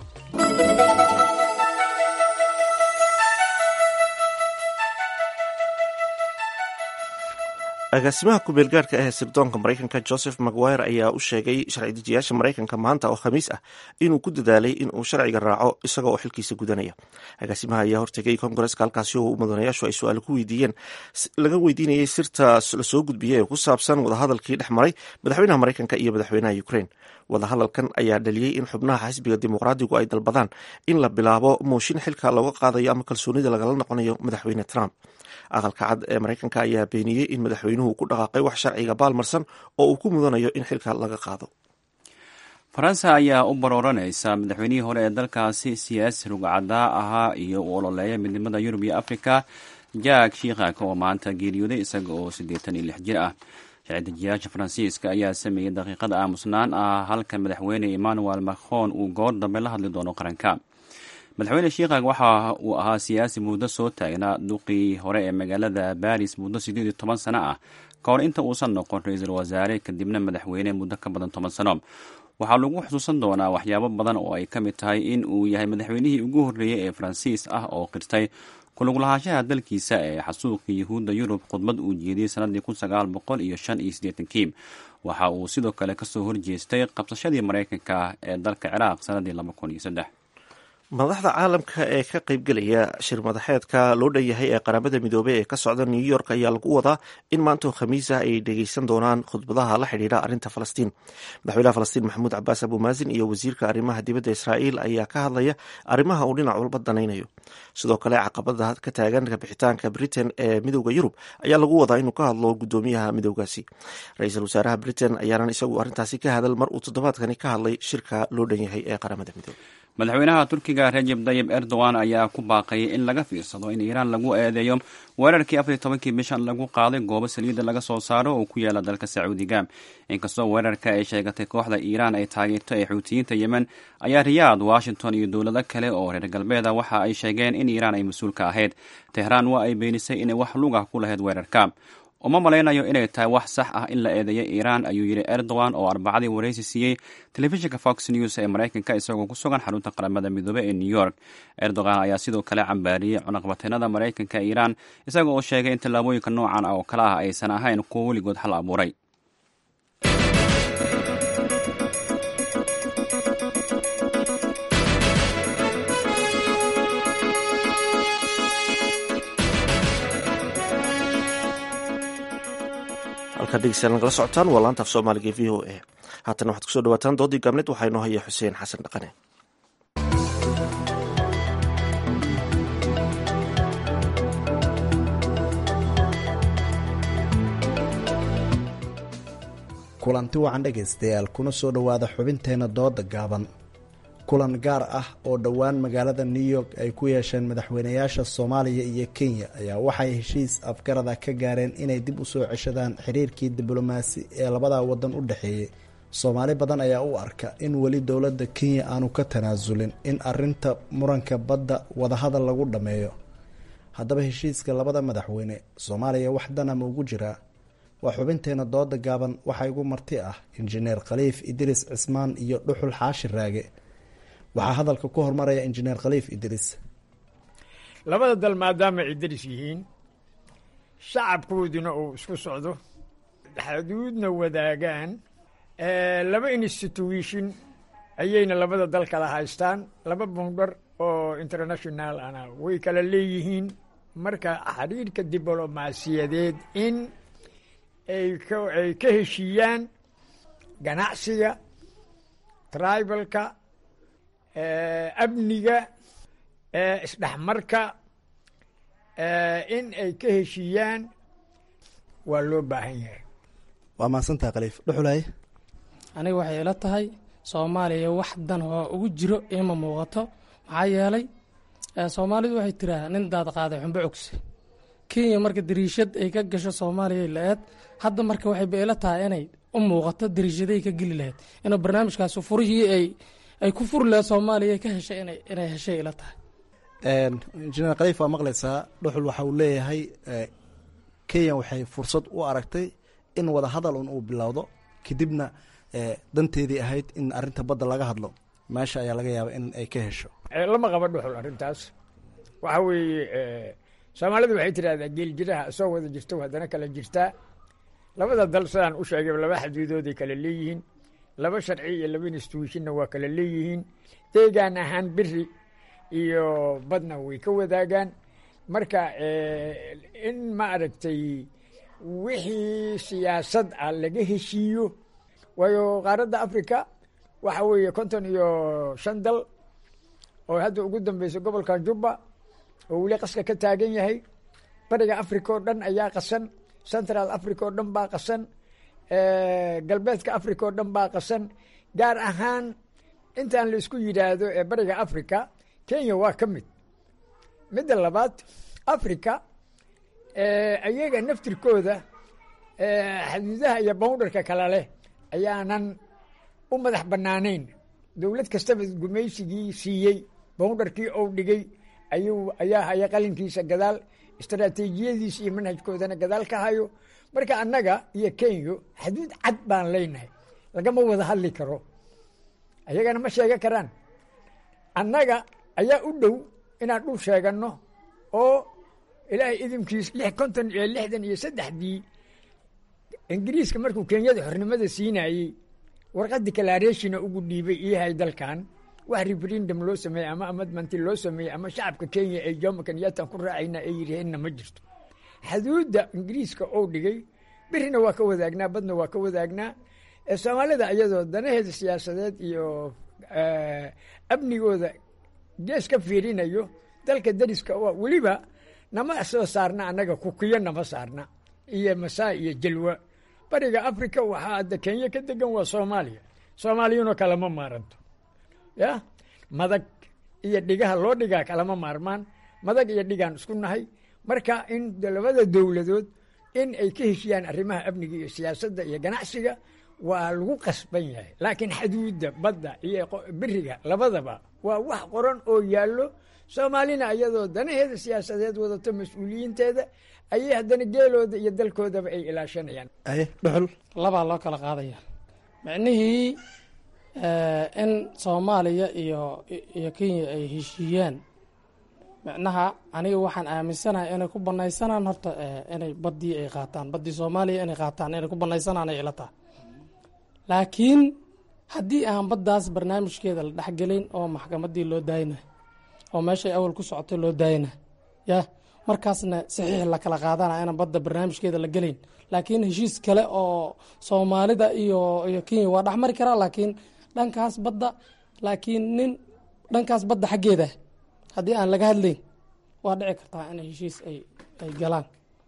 S2: agaasimaha ku-meelgaarhka ee sirdoonka maraykanka joseph maguire ayaa u sheegay sharci dejiyaasha maraykanka maanta oo khamiis ah inuu ku dadaalay inuu sharciga raaco isaga oo xilkiisa gudanaya agaasimaha ayaa hortegay kongareska halkaasi oo mudanayaashu ay su-aal ku weydiiyeen laga weydiinayay sirta lasoo gudbiyey ee ku saabsan wadahadalkii dhex maray madaxweynaha maraykanka iyo madaxweynaha ukraine wadahadalkan ayaa dhaliyey in xubnaha xisbiga dimuqraadigu ay dalbadaan in la bilaabo mooshin xilka looga qaadayo ama kalsoonida lagala noqonayo madaxweyne trump aqalka cad ee maraykanka ayaa beeniyey in madaxweynuhu ku dhaqaaqay wax sharciga baalmarsan oo uu ku mudanayo in xilka laga qaado
S1: faransa ayaa u barooranaysa madaxweynihii hore ee dalkaasi siyaasi rugcadaa ahaa iyo u ololeeya midnimada yurub iyo afrika jack shikhak oo maanta geeriyooday isaga oo siddeetan iyo lix jir ah sharci-dejiyaasha faransiiska ayaa sameeyey daqiiqada aamusnaan ah halka madaxweyne emmanuel macron uu goor dambe la hadli doono qaranka madaxweyne shikhak waxa uu ahaa siyaasi muddo soo taagnaa duqii hore ee magaalada baris muddo siddeed iyo toban sano ah ka hor inta uusan noqon ra-iisul wasaare kadibna madaxweyne muddo ka badan toban sano waxaa lagu xusuusan doonaa waxyaabo badan oo ay ka mid tahay in uu yahay madaxweynihii ugu horreeyey ee faransiis ah oo qirtay kuluglahaanshaha dalkiisa ee xasuuqa yuhuudda yurub khudbad uu jeediyey sanadii kun sagaal boqol iyo shan iyo siddeetankii waxa uu sidoo kale kasoo horjeestay qabsashadii maraykanka ee dalka ciraaq sanadii laba kun iyo saddex
S2: madaxda caalamka ee ka qaybgelaya shir madaxeedka loo dhan yahay ee qaramada midoobey ee ka socda new york ayaa lagu wadaa in maantoo khamiisa ay dhegeysan doonaan khudbadaha la xidhiidha arrinta falastiin madaxweynaha falastiin maxamuud cabaas abumaazin iyo wasiirka arrimaha dibadda israa'iil ayaa ka hadlaya arrimaha uu dhinac walba danaynayo sidoo kale caqabada ka taagan kabixitaanka britain ee midooda yurub ayaa lagu wadaa inuu ka hadlo gudoomiyaha midoogaasi ra-iisul wasaaraha britain ayaanan isagu arrintaasi ka hadal mar uu toddobaadkani ka hadlay shirka loo dhan yahay ee qaramada midoobe
S1: madaxweynaha turkiga rajeb tayib erdogan ayaa ku baaqayay in laga fiirsado in iiraan lagu eedeeyo weerarkii afariy tobankii bishan lagu qaaday goobo saliidda laga soo saaro oo ku yaala dalka sacuudiga inkastoo weerarka ay sheegatay kooxda iiraan ay taageerto ee xuutiyiinta yemen ayaa riyaad washington iyo dowlado kale oo reer galbeeda waxa ay sheegeen in iiraan ay mas-uul ka ahayd tehraan waa ay beenisay inay wax lugah ku lahayd weerarka uma malaynayo inay tahay wax sax ah in la eedeeyo iiraan ayuu yidhi erdogan oo arbacadii waraysi siiyey telefishinka fox news ee maraykanka isagoo ku sugan xarunta qaramada midoobe ee new york erdogan ayaa sidoo kale cambaariyey cunaqbateenada maraykanka ee iiraan isaga oo sheegay in tallaabooyinka noocan oo kale ah aysan ahayn kuwo weligood hal abuuray
S2: halkaa dhegeystayaal nagala socotaan waa laanta af soomaaliga e v o a haatana waxaad kusoo dhawaataan doodii gaabneed waxaa inoo haya xuseen xasan dhaqane
S18: kulanti wacan dhegaystayaal kuna soo dhowaada xubinteenna dooda gaaban kulan gaar ah oo dhowaan magaalada new york ay ku yeesheen madaxweynayaasha soomaaliya iyo kenya ayaa waxay heshiis afgarada ka gaareen inay dib u soo ceshadaan xiriirkii diblomaasi ee labada wadan u dhexeeyey soomaali badan ayaa u arka in weli dowladda kenya aanu ka tanaasulin in arinta muranka badda wadahadal lagu dhammeeyo haddaba heshiiska labada madaxweyne soomaaliya wax dana ma ugu jiraa waa xubinteena dooda gaaban waxaa igu marti ah injineer khaliif idriis cismaan iyo dhuxul xaashi raage waxaa hadalka ku hormaraya injineer khaliif idriis
S19: labada dal maadaama ay daris yihiin shacabkooduna uu isku socdo xuduudna wadaagaan laba institution ayayna labada dal kala haystaan laba bundhar oo international ana way kala leeyihiin marka xiriirka diblomaasiyadeed in ay ay ka heshiiyaan ganacsiga tribalka amniga isdhexmarka in ay ka heshiiyaan waa loo baahan yahay
S18: waa mahadsantaha khaliif dhuxulay
S20: aniga waxay ila tahay soomaaliya wax dan oo ugu jiro ima muuqato maxaa yeelay soomaalidu waxay tiraa nin daad qaaday xumbo cogse kenya marka dariishad ay ka gasho soomaaliya la-eed hadda marka waxayba ila tahay inay u muuqato dariishaday ka geli lahayd inuu barnaamijkaas furihii ay ay ku furi lahayd soomaaliya ka heshay ina inay heshay ila tahay
S18: injineer khaliif waa maqlaysaa dhuxul waxa uu leeyahay kenya waxay fursad u aragtay in wada hadal un uu bilowdo kadibna danteedii ahayd in arinta badda laga hadlo meesha ayaa laga yaaba in ay ka hesho
S19: lama qaba dhuxul arrintaas waxa weeye soomaalidu waxay tidhahdaa geeljiraha soo wada jirto haddana kala jirtaa labada dal sidaan u sheegay laba xaduudooday kala leeyihiin laba sharci iyo laba institutionna waa kala leeyihiin deegaan ahaan beri iyo badna way ka wadaagaan marka in ma aragtay wixii siyaasad ah laga heshiiyo waayo qaaradda africa waxa weeye konton iyo shan dal oo hadda ugu dambeysa gobolka jubba oo weli qaska ka taagan yahay bariga africa oo dhan ayaa qasan central africa oo dhan baa qasan galbeedka africa oo dhan baa qasan gaar ahaan intaan la isku yidhaahdo ee bariga africa kenya waa ka mid midda labaad africa ayaga naftirkooda xaduudaha iyo boundarka kale leh ayaanan u madax banaanayn dowlad kastaba gumaysigii siiyey boundarkii ou dhigay ayuu ayaa haya qalinkiisa gadaal istaraatiijiyadiisa iyo manhajkoodana gadaal ka hayo marka annaga iyo kenya xaduud cad baan leynahay lagama wada hadli karo ayagana ma sheegan karaan annaga ayaa u dhow inaan dhul sheeganno oo ilaahay idinkiis lix konton iyo lixdan iyo saddexdii ingiriiska markuu kenyada xornimada siinayey warqad declarationa ugu dhiibay iyahay dalkan wax referendum loo sameeyey ama amadmanti loo sameeyey ama shacabka kenya ay jomo kenyaatan ku raacayna ay yidhaheenna ma jirto xuduudda ingiriiska ou dhigay birina waa ka wadaagnaa badna waa ka wadaagnaa soomaalida iyadoo danaheeda siyaasadeed iyo amnigooda gees ka fiirinayo dalka dariska oo weliba nama soo saarna annaga kukiyo nama saarna iyo masaa iyo jalwa bariga africa waxaa hadda kenya ka degan waa soomaaliya soomaaliyuna kalama maaranto ya madag iyo dhigaha loo dhigaa kalama maarmaan madag iyo dhigaan isku nahay marka in labada dowladood in ay ka heshiyaan arrimaha amniga iyo siyaasadda iyo ganacsiga waa lagu qasban yahay laakiin xaduudda badda iyo beriga labadaba waa wax qoran oo yaallo soomaalina iyadoo danaheeda siyaasadeed wadato mas-uuliyiinteeda ayay haddana geelooda iyo dalkoodaba ay ilaashanayaan
S18: dhuxul
S20: labaa loo kala qaadaya micnihii in soomaaliya iyo iyo kenya ay heshiiyaan micnaha aniga waxaan aaminsanahay inay ku banaysanaan horta inay baddii ay qaataan baddii soomaaliya inay qaataan inay ku banaysanaan ay ila tahay laakiin haddii aan baddaas barnaamijkeeda la dhexgelin oo maxkamaddii loo daayna oo meeshay awal ku socotay loo daayna ya markaasna saxiix la kala qaadana inaan badda barnaamijkeeda la gelayn laakiin heshiis kale oo soomaalida iyo iyo kenya waa dhexmari karaa laakiin dhankaas badda laakiin nin dhankaas badda xaggeeda haddii aan laga hadlayn waa dhici kartaa in heshiis ay ay galaan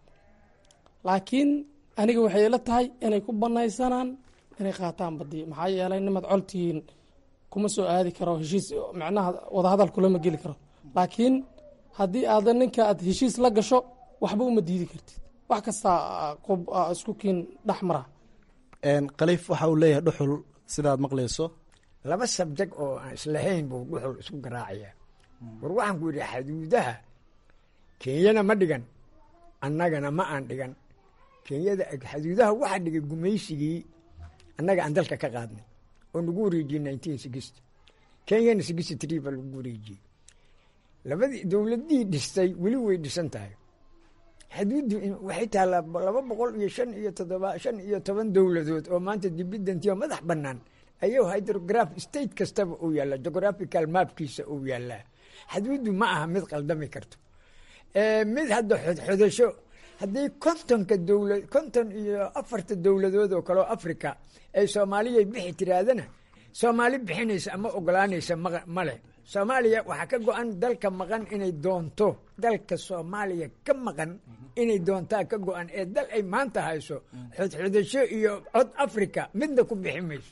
S20: laakiin aniga waxay ila tahay inay ku banaysanaan inay qaataan badii maxaa yeelay nimad coltihiin kuma soo aadi karo heshiis macnaha wadahadal kulama geli karo laakiin haddii aada ninka aad heshiis la gasho waxba uma diidi kartid wax kastaa isku kiin dhex mara
S18: khaliif waxa uu leeyahay dhuxul sidaad maqlayso
S19: laba sabjeg oo aan islahayn buu dhuxul isku garaacaya war waxaan ku yidhi xaduudaha kenyana ma dhigan annagana ma aan dhigan kenyada xaduudaha waxaa dhigay gumaysigii annaga aan dalka ka qaadnay oo nagu wareejiyey nineteen sixty kenyana sixty three baa lagu wareejiyey labadii dowladii dhistay weli way dhisan tahay xaduuddu waxay taallaa laba boqol iyo shan iyo toddoba shan iyo toban dowladood oo maanta dibidantiyo madax bannaan ayuu hydrograph state kastaba uu yaallaa geographical mapkiisa uu yaallaa xaduuddu ma aha mid qaldami karto mid hadda xodxodasho haddii kontonka dowla konton iyo afarta dowladood oo kaleo africa ay soomaaliya bixi tiraadana soomaali bixinaysa ama ogolaanaysa male soomaaliya waxaa ka go-an dalka maqan inay doonto dalka soomaaliya ka maqan inay doontaa ka go-an ee dal ay maanta hayso xodxodasho iyo cod africa midna ku bixi mayso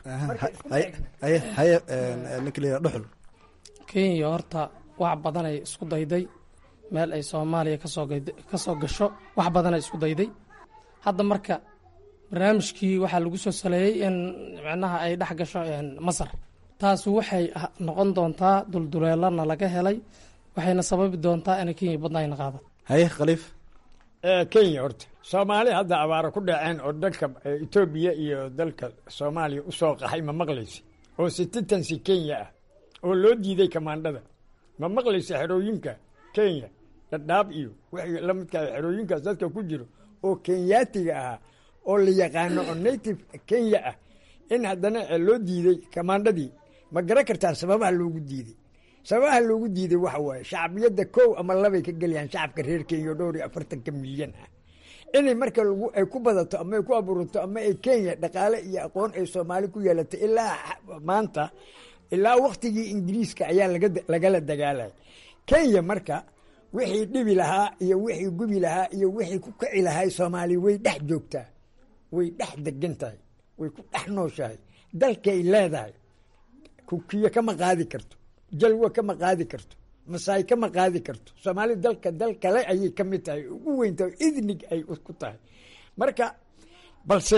S18: haye ninka la yidhaha dhuxul
S20: kenya horta wax badanay isku dayday meel ay soomaaliya kasoo kasoo gasho wax badanay isku dayday hadda marka barnaamijkii waxaa lagu soo saleeyey in micnaha ay dhex gasho masar taas waxay noqon doontaa dulduleelana laga helay waxayna sababi doontaa inay kenya badnayna qaada
S18: haye khaliif
S19: kenya horta soomaali hadda abaaro ku dhaceen oo dalka etoobiya iyo dalka soomaaliya usoo qaxay ma maqlaysa oo sititansi kenya ah oo loo diiday kamaandhada ma maqlaysa xerooyinka kenya dhadhaab iyo wixii la midka xerooyinkaas dadka ku jiro oo kenyaatiga ahaa oo la yaqaano oo native kenya ah in haddana loo diiday kamaandhadii ma garan kartaa sababaha loogu diiday sababaha loogu diiday waxa waaye shacbiyadda kow ama labay ka gelayaan shacabka reer kenya oo dhowr iyo afartanka milyan ah inay marka ay ku badato ama ay ku abuurato ama ay kenya dhaqaale iyo aqoon ay soomaali ku yeelato ilaa maanta ilaa waktigii ingiriiska ayaa lagala dagaalay kenya marka wixii dhibi lahaa iyo wixii gubi lahaa iyo wixii ku kici lahay soomaaliya way dhex joogtaa way dhex degan tahay way ku dhex nooshahay dalkay leedahay kukiyo kama qaadi karto jalwo kama qaadi karto masaay kama qaadi karto soomaali dalka dal kale ayay ka mid tahay ugu weynta idnig ay ku tahay marka balse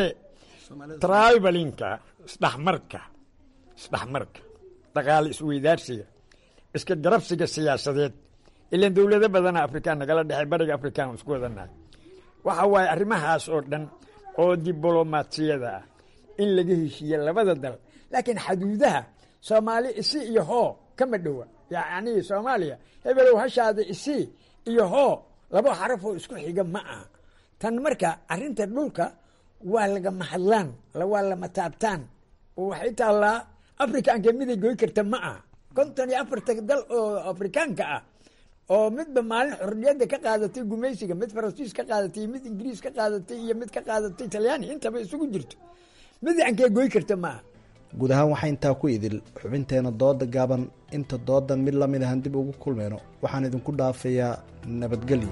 S19: tribalinka isdhexmarka isdhexmarka dhaqaale isweydaarsiga iska garabsiga siyaasadeed ilan dowlado badana afrikaan nagala dhexey bariga afrikaan isku wadanahay waxa waaye arrimahaas oo dhan oo diblomaasiyada ah in laga heshiiye labada dal laakiin xaduudaha soomaali isi iyo hoo kama dhowa yacni soomaaliya hebelow hashaada isi iyo hoo laba xaraf oo isku xiga ma aha tan marka arrinta dhulka waa lagama hadlaan waa lama taabtaan oo waxay taallaa afrikaanka miday goy karta ma aha konton iyo afarta dal oo afrikaanka ah oo midba maalin xorriyadda ka qaadatay gumaysiga mid faransiis ka qaadatay iyo mid ingiriis ka qaadatay iyo mid ka qaadatay talyaani intaba isugu jirto mid yankee goy karta maaha
S18: guud ahaan waxaa intaa ku idil xubinteena dooda gaaban inta doodan mid lamid ahan dib ugu kulmeyno waxaan idinku dhaafayaa nabadgelyo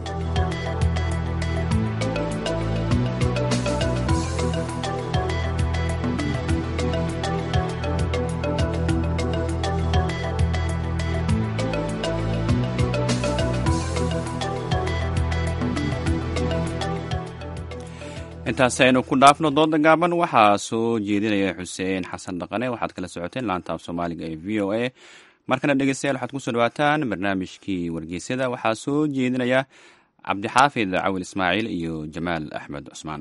S1: intaasi aynu ku dhaafno dooda gaaban waxaa soo jeedinaya xuseen xasan dhaqane waxaad kala socoteen laanta af soomaaliga ee v o a markana dhegeystayaal waxaad kusoo dhawaataan barnaamijkii wargeysyada waxaa soo jeedinaya cabdixaafid cawil ismaaciil iyo jamaal axmed cusmaan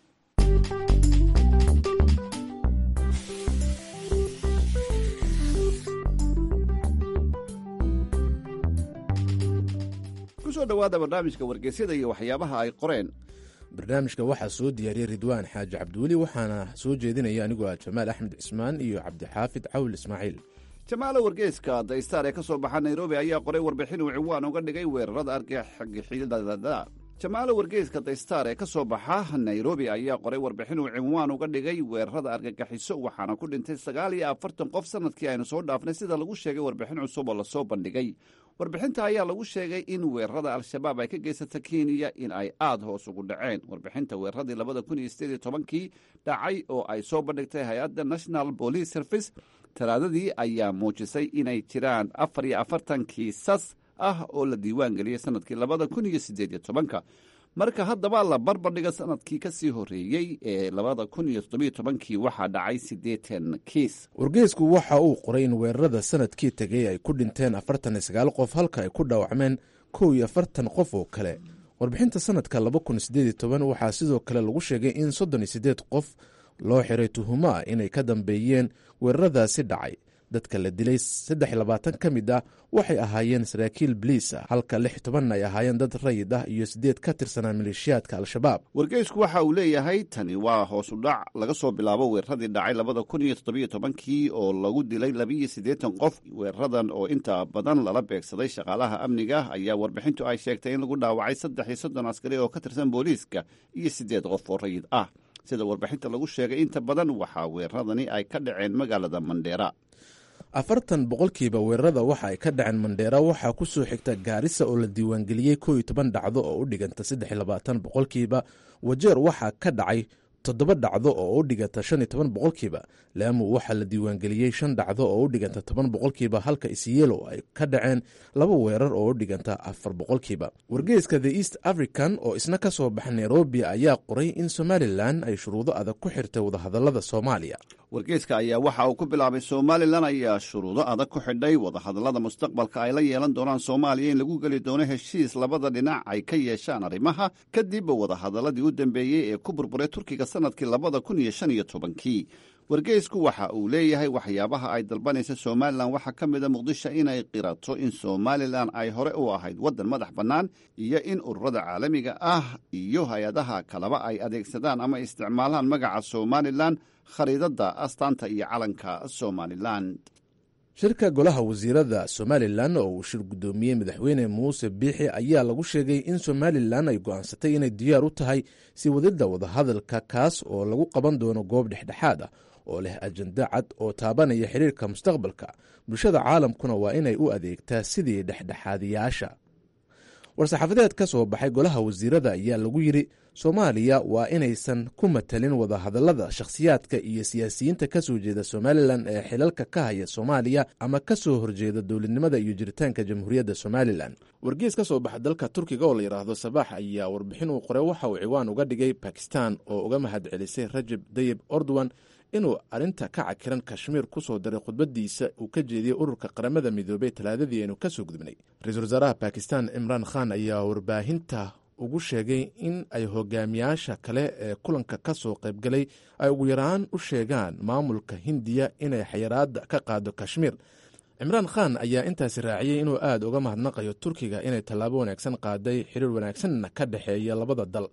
S21: kusoo dhowaada barnaamijka wargeysyada iyo waxyaabaha ay qoreen
S4: barnaamijka waxaa soo diyaariyey ridwaan xaaji cabdiweli waxaana soo jeedinaya anigoo ah jamaal axmed cismaan iyo cabdixaafid cawil ismaaciil
S21: jamaalo wargeyska daystar ee ka soo baxa nairobi ayaa qoray warbixin uu ciwaan uga dhigay weerarada argagixidada jamaalo wargeyska daystar ee ka soo baxa nairobi ayaa qoray warbixin uu cinwaan uga dhigay weerarada argagaxiso waxaana ku dhintay sagaal iyo afartan qof sanadkii aynu soo dhaafnay sida lagu sheegay warbixin cusub oo lasoo bandhigay warbixinta ayaa lagu sheegay in weerarada al-shabaab ay ka geysata kenya in ay aada hoos ugu dhaceen warbixinta weeraradii labada kun iyo sideed iyo tobankii dhacay oo ay soo bandhigtay hay-adda national police service talaadadii ayaa muujisay inay jiraan afar iyo afartan kiisas ah oo la diiwaan geliyey sanadkii labada kun iyo sideed iyo tobanka marka haddaba la barbardhiga sanadkii ka sii horreeyey ee labada kun iyo toddobiyo tobankii waxaa dhacay siddeetan kiis
S4: wargeysku waxa uu qoray in weerarada sanadkii tegay ay ku dhinteen afartan iyo sagaal qof halka ay ku dhaawacmeen kow iyo afartan qof oo kale warbixinta sanadka laba kun sideed iyo toban waxaa sidoo kale lagu sheegay in soddon iyo siddeed qof loo xiray tuhumo ah inay ka dambeeyeen weeraradaasi dhacay dadka la dilay saddex iyo labaatan ka mid ah waxay ahaayeen saraakiil baliis ah halka lix tobanna ay ahaayeen dad rayid ah iyo siddeed ka tirsanaa maleeshiyaadka al-shabaab
S21: wargeysku waxa uu leeyahay tani waa hoos u dhac laga soo bilaabo weeraradii dhacay labada kun iyo toddobiyo tobankii oo lagu dilay labiiyo siddeetan qof weeraradan oo inta badan lala beegsaday shaqaalaha amniga ayaa warbixintu ay sheegtay in lagu dhaawacay saddex iyo soddon askari oo ka tirsan booliiska iyo siddeed qof oo rayid ah sida warbixinta lagu sheegay inta badan waxaa weeraradani ay ka dhaceen magaalada mandheera
S4: afartan boqolkiiba weerarada waxa ay ka dhaceen mandheera waxaa ku soo xigta gaarisa oo la diiwaangeliyey koo iyo toban dhacdo oo u dhiganta saddex iyo labaatan boqolkiiba wajeer waxaa ka dhacay toddoba dhacdo oo u dhiganta shan iyo toban boqolkiiba laamu waxaa la diiwaangeliyey shan dhacdo oo u dhiganta toban boqolkiiba halka isyelo ay ka dhaceen laba weerar oo u dhiganta afar boqolkiiba wargeyska the east african oo isna ka soo baxa nairobi ayaa qoray in somalilan ay shuruudo adag ku xirtay wadahadalada soomaaliya
S21: wargeyska ayaa waxa uu ku bilaabay somalilan ayaa shuruudo adag ku xidhay wadahadallada mustaqbalka ay la yeelan doonaan soomaaliya in lagu geli doono heshiis labada dhinac ay ka yeeshaan arrimaha kadib wadahadalladii u dambeeyey ee ku burburay turkiga sanadkii labada kun iyo shan iyo tobankii wargeysku waxa uu leeyahay waxyaabaha ay dalbanaysa somalilan waxaa ka mida muqdisho inay qirato in somalilan ay hore u ahayd waddan madax bannaan iyo in ururada caalamiga ah iyo hay-adaha kaleba ay adeegsadaan ama isticmaalaan magaca somalilan khariidadda astaanta iyo calanka somalilan
S4: shirka golaha wasiirada somalilan oo uu shir guddoomiyey madaxweyne muuse biixi ayaa lagu sheegay in somalilan ay go'aansatay inay diyaar u tahay sii wadidda wadahadalka kaas oo lagu qaban doono goob dhexdhexaad ah oo leh ajenda cad oo taabanaya xiriirka mustaqbalka bulshada caalamkuna waa inay u adeegtaa sidii dhexdhexaadiyaasha war-saxaafadeed ka soo baxay golaha wasiirada ayaa lagu yidhi soomaaliya waa inaysan ku matalin wadahadallada shakhsiyaadka iyo siyaasiyiinta ka soo jeeda somalilan ee xilalka ka haya soomaaliya ama ka soo horjeeda dowladnimada iyo jiritaanka jamhuuriyadda somalilan wargees ka soo baxa dalka turkiga oo la yidhaahdo sabaax ayaa warbixin uu qoray waxa uu ciwaan uga dhigay bakistan oo uga mahad celisay rajab dayib ordowan inuu arrinta ka cakiran kashmiir ku soo daray khudbadiisa uu ka jeediyey ururka qaramada midoobey talaadadii aynu ka soo gudbnay ra-iisul wasaaraha bakistan imraan khan ayaa warbaahinta ugu sheegay in ay hogaamiyaasha kale ee kulanka ka soo qaybgalay ay ugu yaraan u sheegaan maamulka hindiya inay xayiraada ka qaado kashmiir cimraan khan ayaa intaasi raaciyey inuu aada uga mahadnaqayo turkiga inay tallaabo wanaagsan qaaday xiriir wanaagsanna ka dhexeeya labada dal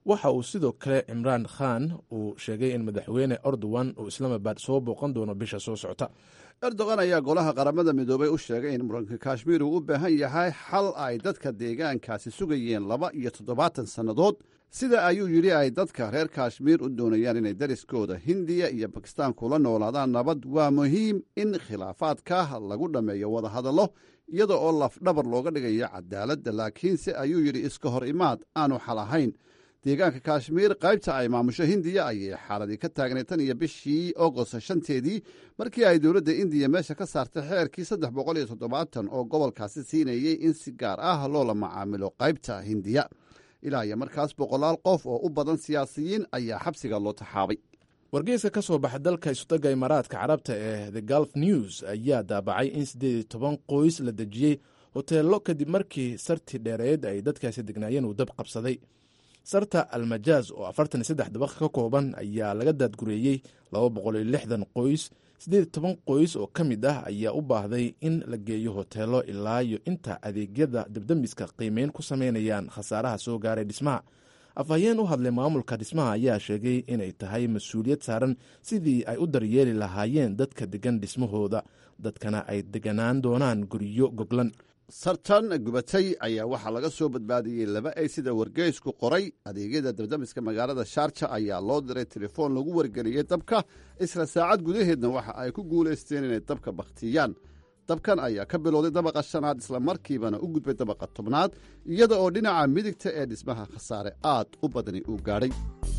S4: waxa uu sidoo kale cimraan khan uu sheegay in madaxweyne erdogan uu islaamabad soo booqan doono bisha soo socota
S21: erdogan ayaa golaha qaramada midoobay u sheegay in muranka kashmiir uu u baahan yahay xal ay dadka deegaankaasi sugayeen laba iyo toddobaatan sannadood sida ayuu yidhi ay dadka reer kashmiir u doonayaan inay dariskooda hindiya iyo bakistaan kula noolaadaan nabad waa muhiim in khilaafaadka lagu dhammeeyo wadahadallo iyada oo lafdhabar looga dhigayo cadaaladda laakiinse ayuu yidhi iska hor imaad aanu xal ahayn deegaanka kashmiir qaybta ay maamusho hindiya ayay xaaladii ka taagnay tan iyo bishii agost shanteedii markii ay dowladda indiya meesha ka saartay xeerkii saddex boqol iyo toddobaatan oo gobolkaasi siinayey in si gaar ah loola macaamilo qaybta hindiya ilaa iyo markaas boqolaal qof oo u badan siyaasiyiin ayaa xabsiga loo taxaabay
S4: wargeyska ka soo baxa dalka isutaga imaaraadka carabta ee the gulf news ayaa daabacay in siddeed iyo toban qoys la dejiyey hoteello kadib markii sartii dheereed ay dadkaasi degnaayeen uu dab qabsaday sarta almajaaz oo afartan iyo saddex dabaq ka kooban ayaa laga daadgureeyey laba boqol iyo lixdan qoys siddeed iyo toban qoys oo ka mid ah ayaa u baahday in la geeyo hoteello ilaa iyo inta adeegyada debdemiska qiimeyn ku sameynayaan khasaaraha soo gaaray dhismaha afhayeen u hadlay maamulka dhismaha ayaa sheegay inay tahay mas-uuliyad saaran sidii ay u daryeeli lahaayeen dadka degan dhismahooda dadkana ay deganaan doonaan guryo goglan
S21: sartan gubatay ayaa waxaa laga soo badbaadiyey laba ay sida wargeysku qoray adeegyada dabdamiska magaalada shaarja ayaa loo diray telefoon lagu wargeliyey dabka isla saacad gudaheedna waxa ay ku guulaysteen inay dabka bakhtiyaan dabkan ayaa ka bilowday dabaqa shanaad islamarkiibana u gudbay dabaqa tobnaad iyada oo dhinaca midigta ee dhismaha khasaare aad u badani uu gaadhay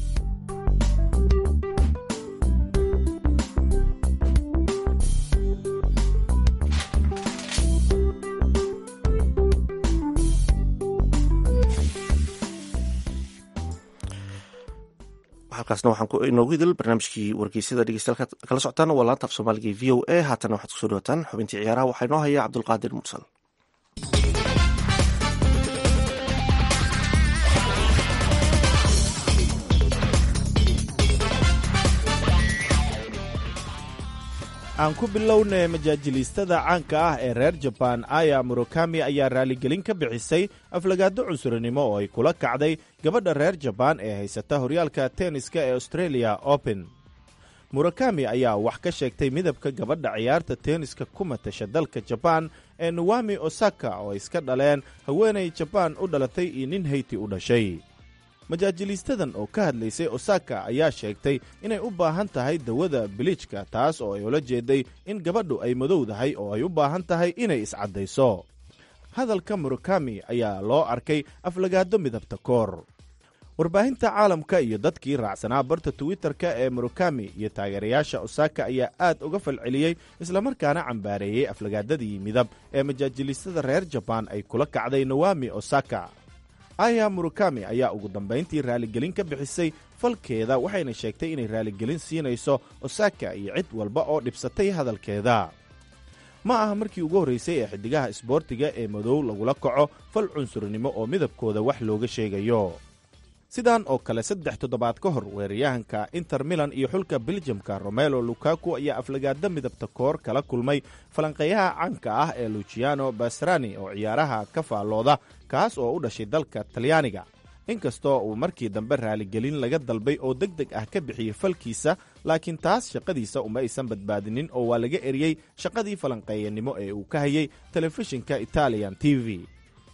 S2: halkaasna waxaan inoogu idil barnaamijkii wargeysyada dhegeystayaal kala socotaan waa laanta af soomaaliga v o a haatana waxaad kusoo dhawataan xubintii ciyaaraha waxaa inoo haya cabdulqaadir mursal
S4: aan ku bilownay majaajiliistada caanka ah ee reer jabaan aya murokami ayaa raaligelin ka bixisay aflagaado cunsurinimo oo ay kula kacday gabadha reer jabaan ee haysata horyaalka tenniska ee australia open murakami ayaa wax ka sheegtay midabka gabadha ciyaarta tenniska ku matasha dalka jabaan ee nawami osaka oo iska dhaleen haweenay jabaan u dhalatay iyo nin hayti u dhashay majaajiliistadan oo ka hadlaysay osaka ayaa sheegtay inay u baahan tahay dawada biliijka taas oo ay ula jeeday in gabadhu ay madowdahay oo ay u baahan tahay inay iscaddayso hadalka murakami ayaa loo arkay aflagaado midabta koor warbaahinta caalamka iyo dadkii raacsanaa barta twitter-ka ee murakami iyo taageerayaasha osaka ayaa aad uga falceliyey islamarkaana cambaareeyey aflagaadadii midab ee majaajiliistada reer jabaan ay kula kacday nawami osaka aya murakami ayaa ugu dambayntii raaligelin ka bixisay falkeeda waxayna sheegtay inay raaligelin siinayso osaka iyo cid walba oo dhibsatay hadalkeeda ma aha markii ugu horraysay ee xiddigaha isboortiga ee madow lagula kaco fal cunsurnimo oo midabkooda wax looga sheegayo sidan oo kale saddex toddobaad ka hor weeraryahanka inter milan iyo xulka beljamka romelo lukaku ayaa aflagaada midabta koor kala kulmay falanqeeyaha caanka ah ee luciano basrani oo ciyaaraha ka faallooda kaas oo u dhashay dalka talyaaniga inkastoo uu markii dambe raaligelin laga dalbay oo deg deg ah ka bixiyey falkiisa laakiin taas shaqadiisa uma aysan badbaadinin oo waa laga eriyey shaqadii falanqeeyanimo ee uu ka hayay telefishinka italian t v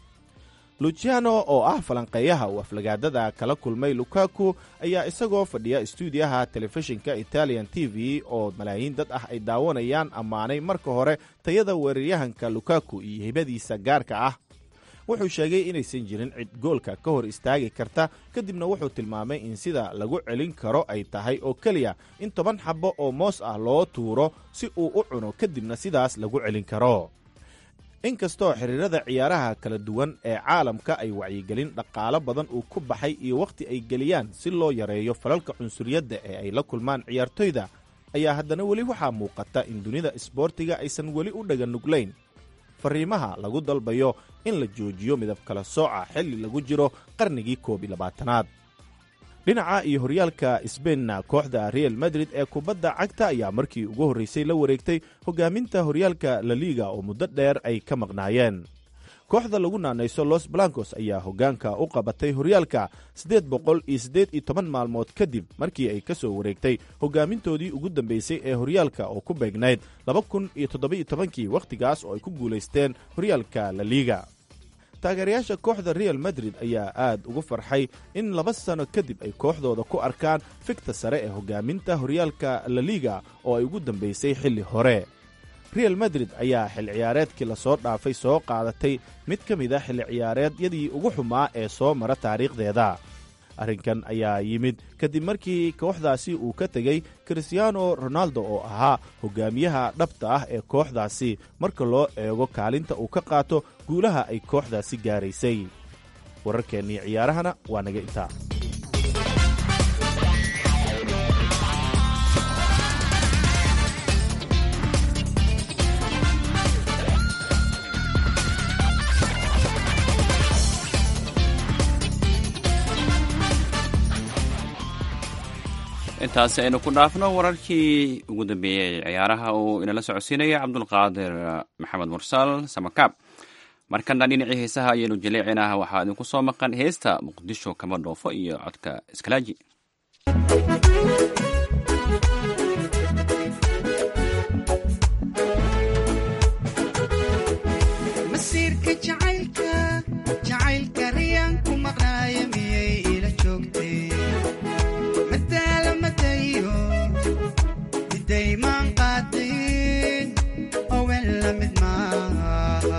S4: luciano oo ah falanqeeyaha uu aflagaadada kala kulmay lukaku ayaa isagoo fadhiya istuudiyaha telefishinka italian t v oo malaayiin dad ah ay daawanayaan ammaanay marka hore tayada weeraryahanka lukaku iyo hibadiisa gaarka ah wuxuu sheegay inaysan jirin cid goolka ka hor istaagi karta kadibna wuxuu tilmaamay in sida lagu celin karo ay tahay oo keliya in toban xabbo oo moos ah loo tuuro si uu u cuno kadibna sidaas lagu celin karo inkastoo xiriirada ciyaaraha kala duwan ee caalamka ay wacyigelin dhaqaalo badan uu ku baxay iyo wakhti ay geliyaan si loo yareeyo falalka cunsuriyadda ee ay la kulmaan ciyaartoyda ayaa haddana weli waxaa muuqata in dunida isboortiga aysan weli u dhaga nuglayn fariimaha lagu dalbayo in la joojiyo midab kala sooca xilli lagu jiro qarnigii koob iyo labaatanaad dhinaca iyo horyaalka sbainna kooxda real madrid ee kubadda cagta ayaa markii ugu horraysay la wareegtay hogaaminta horyaalka laliga oo muddo dheer ay ka maqnaayeen kooxda lagu naanayso los blancos ayaa hoggaanka u qabatay horyaalka siddeed boqol iyo siddeed iyo toban maalmood kadib markii ay ka soo wareegtay hoggaamintoodii ugu dambaysay ee horyaalka oo ku beegnayd laba kun iyo toddoba-iyo tobankii wakhtigaas oo ay ku guulaysteen horyaalka la liiga taageerayaasha kooxda real madrid ayaa aad ugu farxay in laba sano kadib ay kooxdooda ku arkaan figta sare ee hoggaaminta horyaalka la liiga oo ay ugu dambaysay xilli hore real madrid ayaa xil ciyaareedkii lasoo dhaafay soo qaadatay mid ka mid a xilli ciyaareedyadii ugu xumaa ee soo mara taariikhdeeda arrinkan ayaa yimid kadib markii kooxdaasi uu ka tegey christiano ronaldo oo ahaa hogaamiyaha dhabta ah ee kooxdaasi marka loo eego kaalinta uu ka qaato guulaha ay kooxdaasi gaaraysay wararkeennii ciyaarahana waa naga intaa
S1: intaasi aynu ku dhaafno wararkii ugu dambeeyey ciyaaraha uu inala socodsiinaya cabdulqaadir maxamed mursal samakaab markana dhinacii heesaha ayaynu jaleecinah waxaa idinku soo maqan heesta muqdisho kama dhoofo iyo codka iskalaaji
S3: masiirka jacaylka jacaylka riyaan ku maqnaaya miyay ila joogtay madaala madayo midaymaan qaadin owen la mid maaha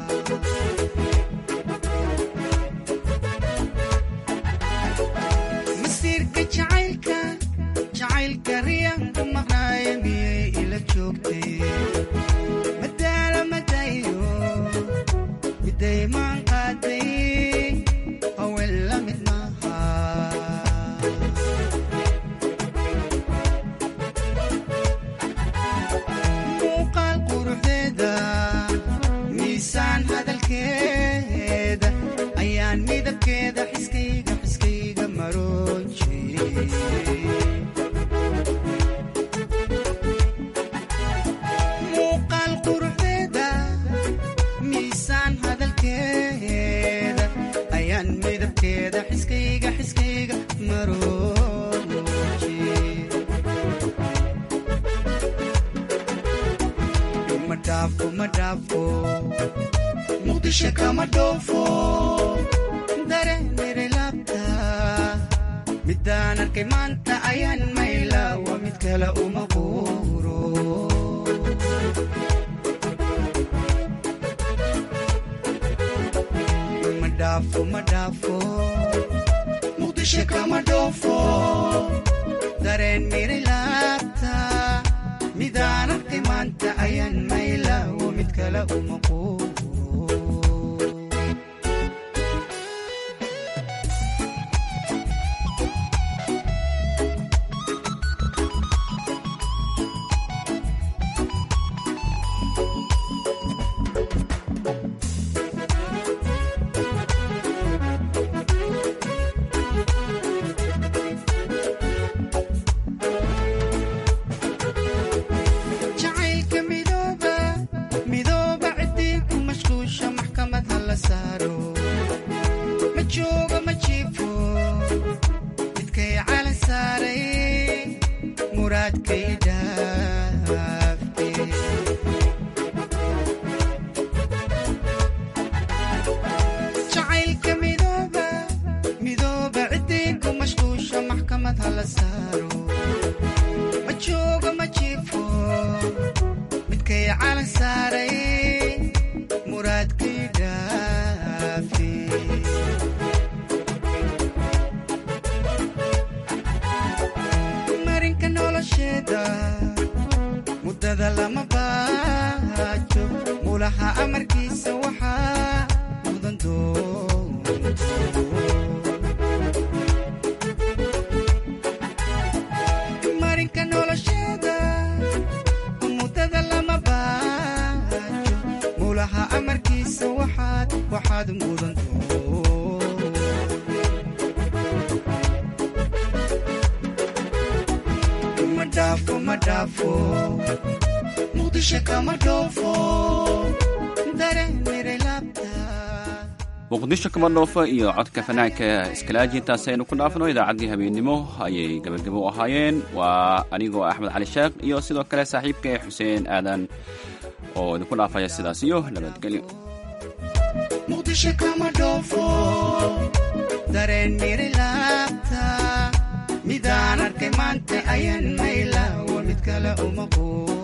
S3: masiirka jacaylka jacaylka riyaan ku maqnaaya miyay ila joogtay madaala madayo midaymaan qaadin owen la mid maaha muuqaal quruxdeeda miisaan hadalkeeda ayaan midabkeeda xiskayga xiskayga maroon muuqaal quruxdeeda miisaan hadalkeeda ayaan midabkeeda xiskayga xiskayga maroon ma dhaafo ma dhaafo muqdisho kama dhoofo dareemire laabta midaan arkay maanta ayaan mayla waa mid kale uma quuro ma dhaafo ma dhaafo muqdisho kama dhoofo dareen mire laabta midaan arkay maanta ayaan mayla waa mid kale uma quuro jacaylka midooba midooba ciddii ku mashquusha maxkamad ha la saaro ma joogo ma jiifo midkay calan saaray muraadkay dhaafte jacaylka midooba midooba ciddii ku mashquusha maxkamad ha la saaro ma joogo ma jiifo midkay calan saaray muraadkay dhaafi marinka nolosheeda muddada lama baajo mulaha amarkiisa waxaa mudan doonto marinka nolosheeda muddada lama baajo mulaha amarkiisa waxaad waxaad mudanto ma dhaafo ma dhaafo muqdisho kama dhoofo dareen mire laabta
S1: muqdisho kama dhoofo iyo codka fanaanka iskalaaji intaas aynu ku dhaafno idaacaddii habeennimo ayay gabagabo u ahaayeen waa anigoo axmed cali sheekh iyo sidoo kale saaxiibka xuseen aadan oo idinku dhaafaya sidaas iyo nabadgelyo
S3: muqdisho kama dhoofo dareen miri laabta midaan arkay maanta ayaan mayla wa mid kale uma quur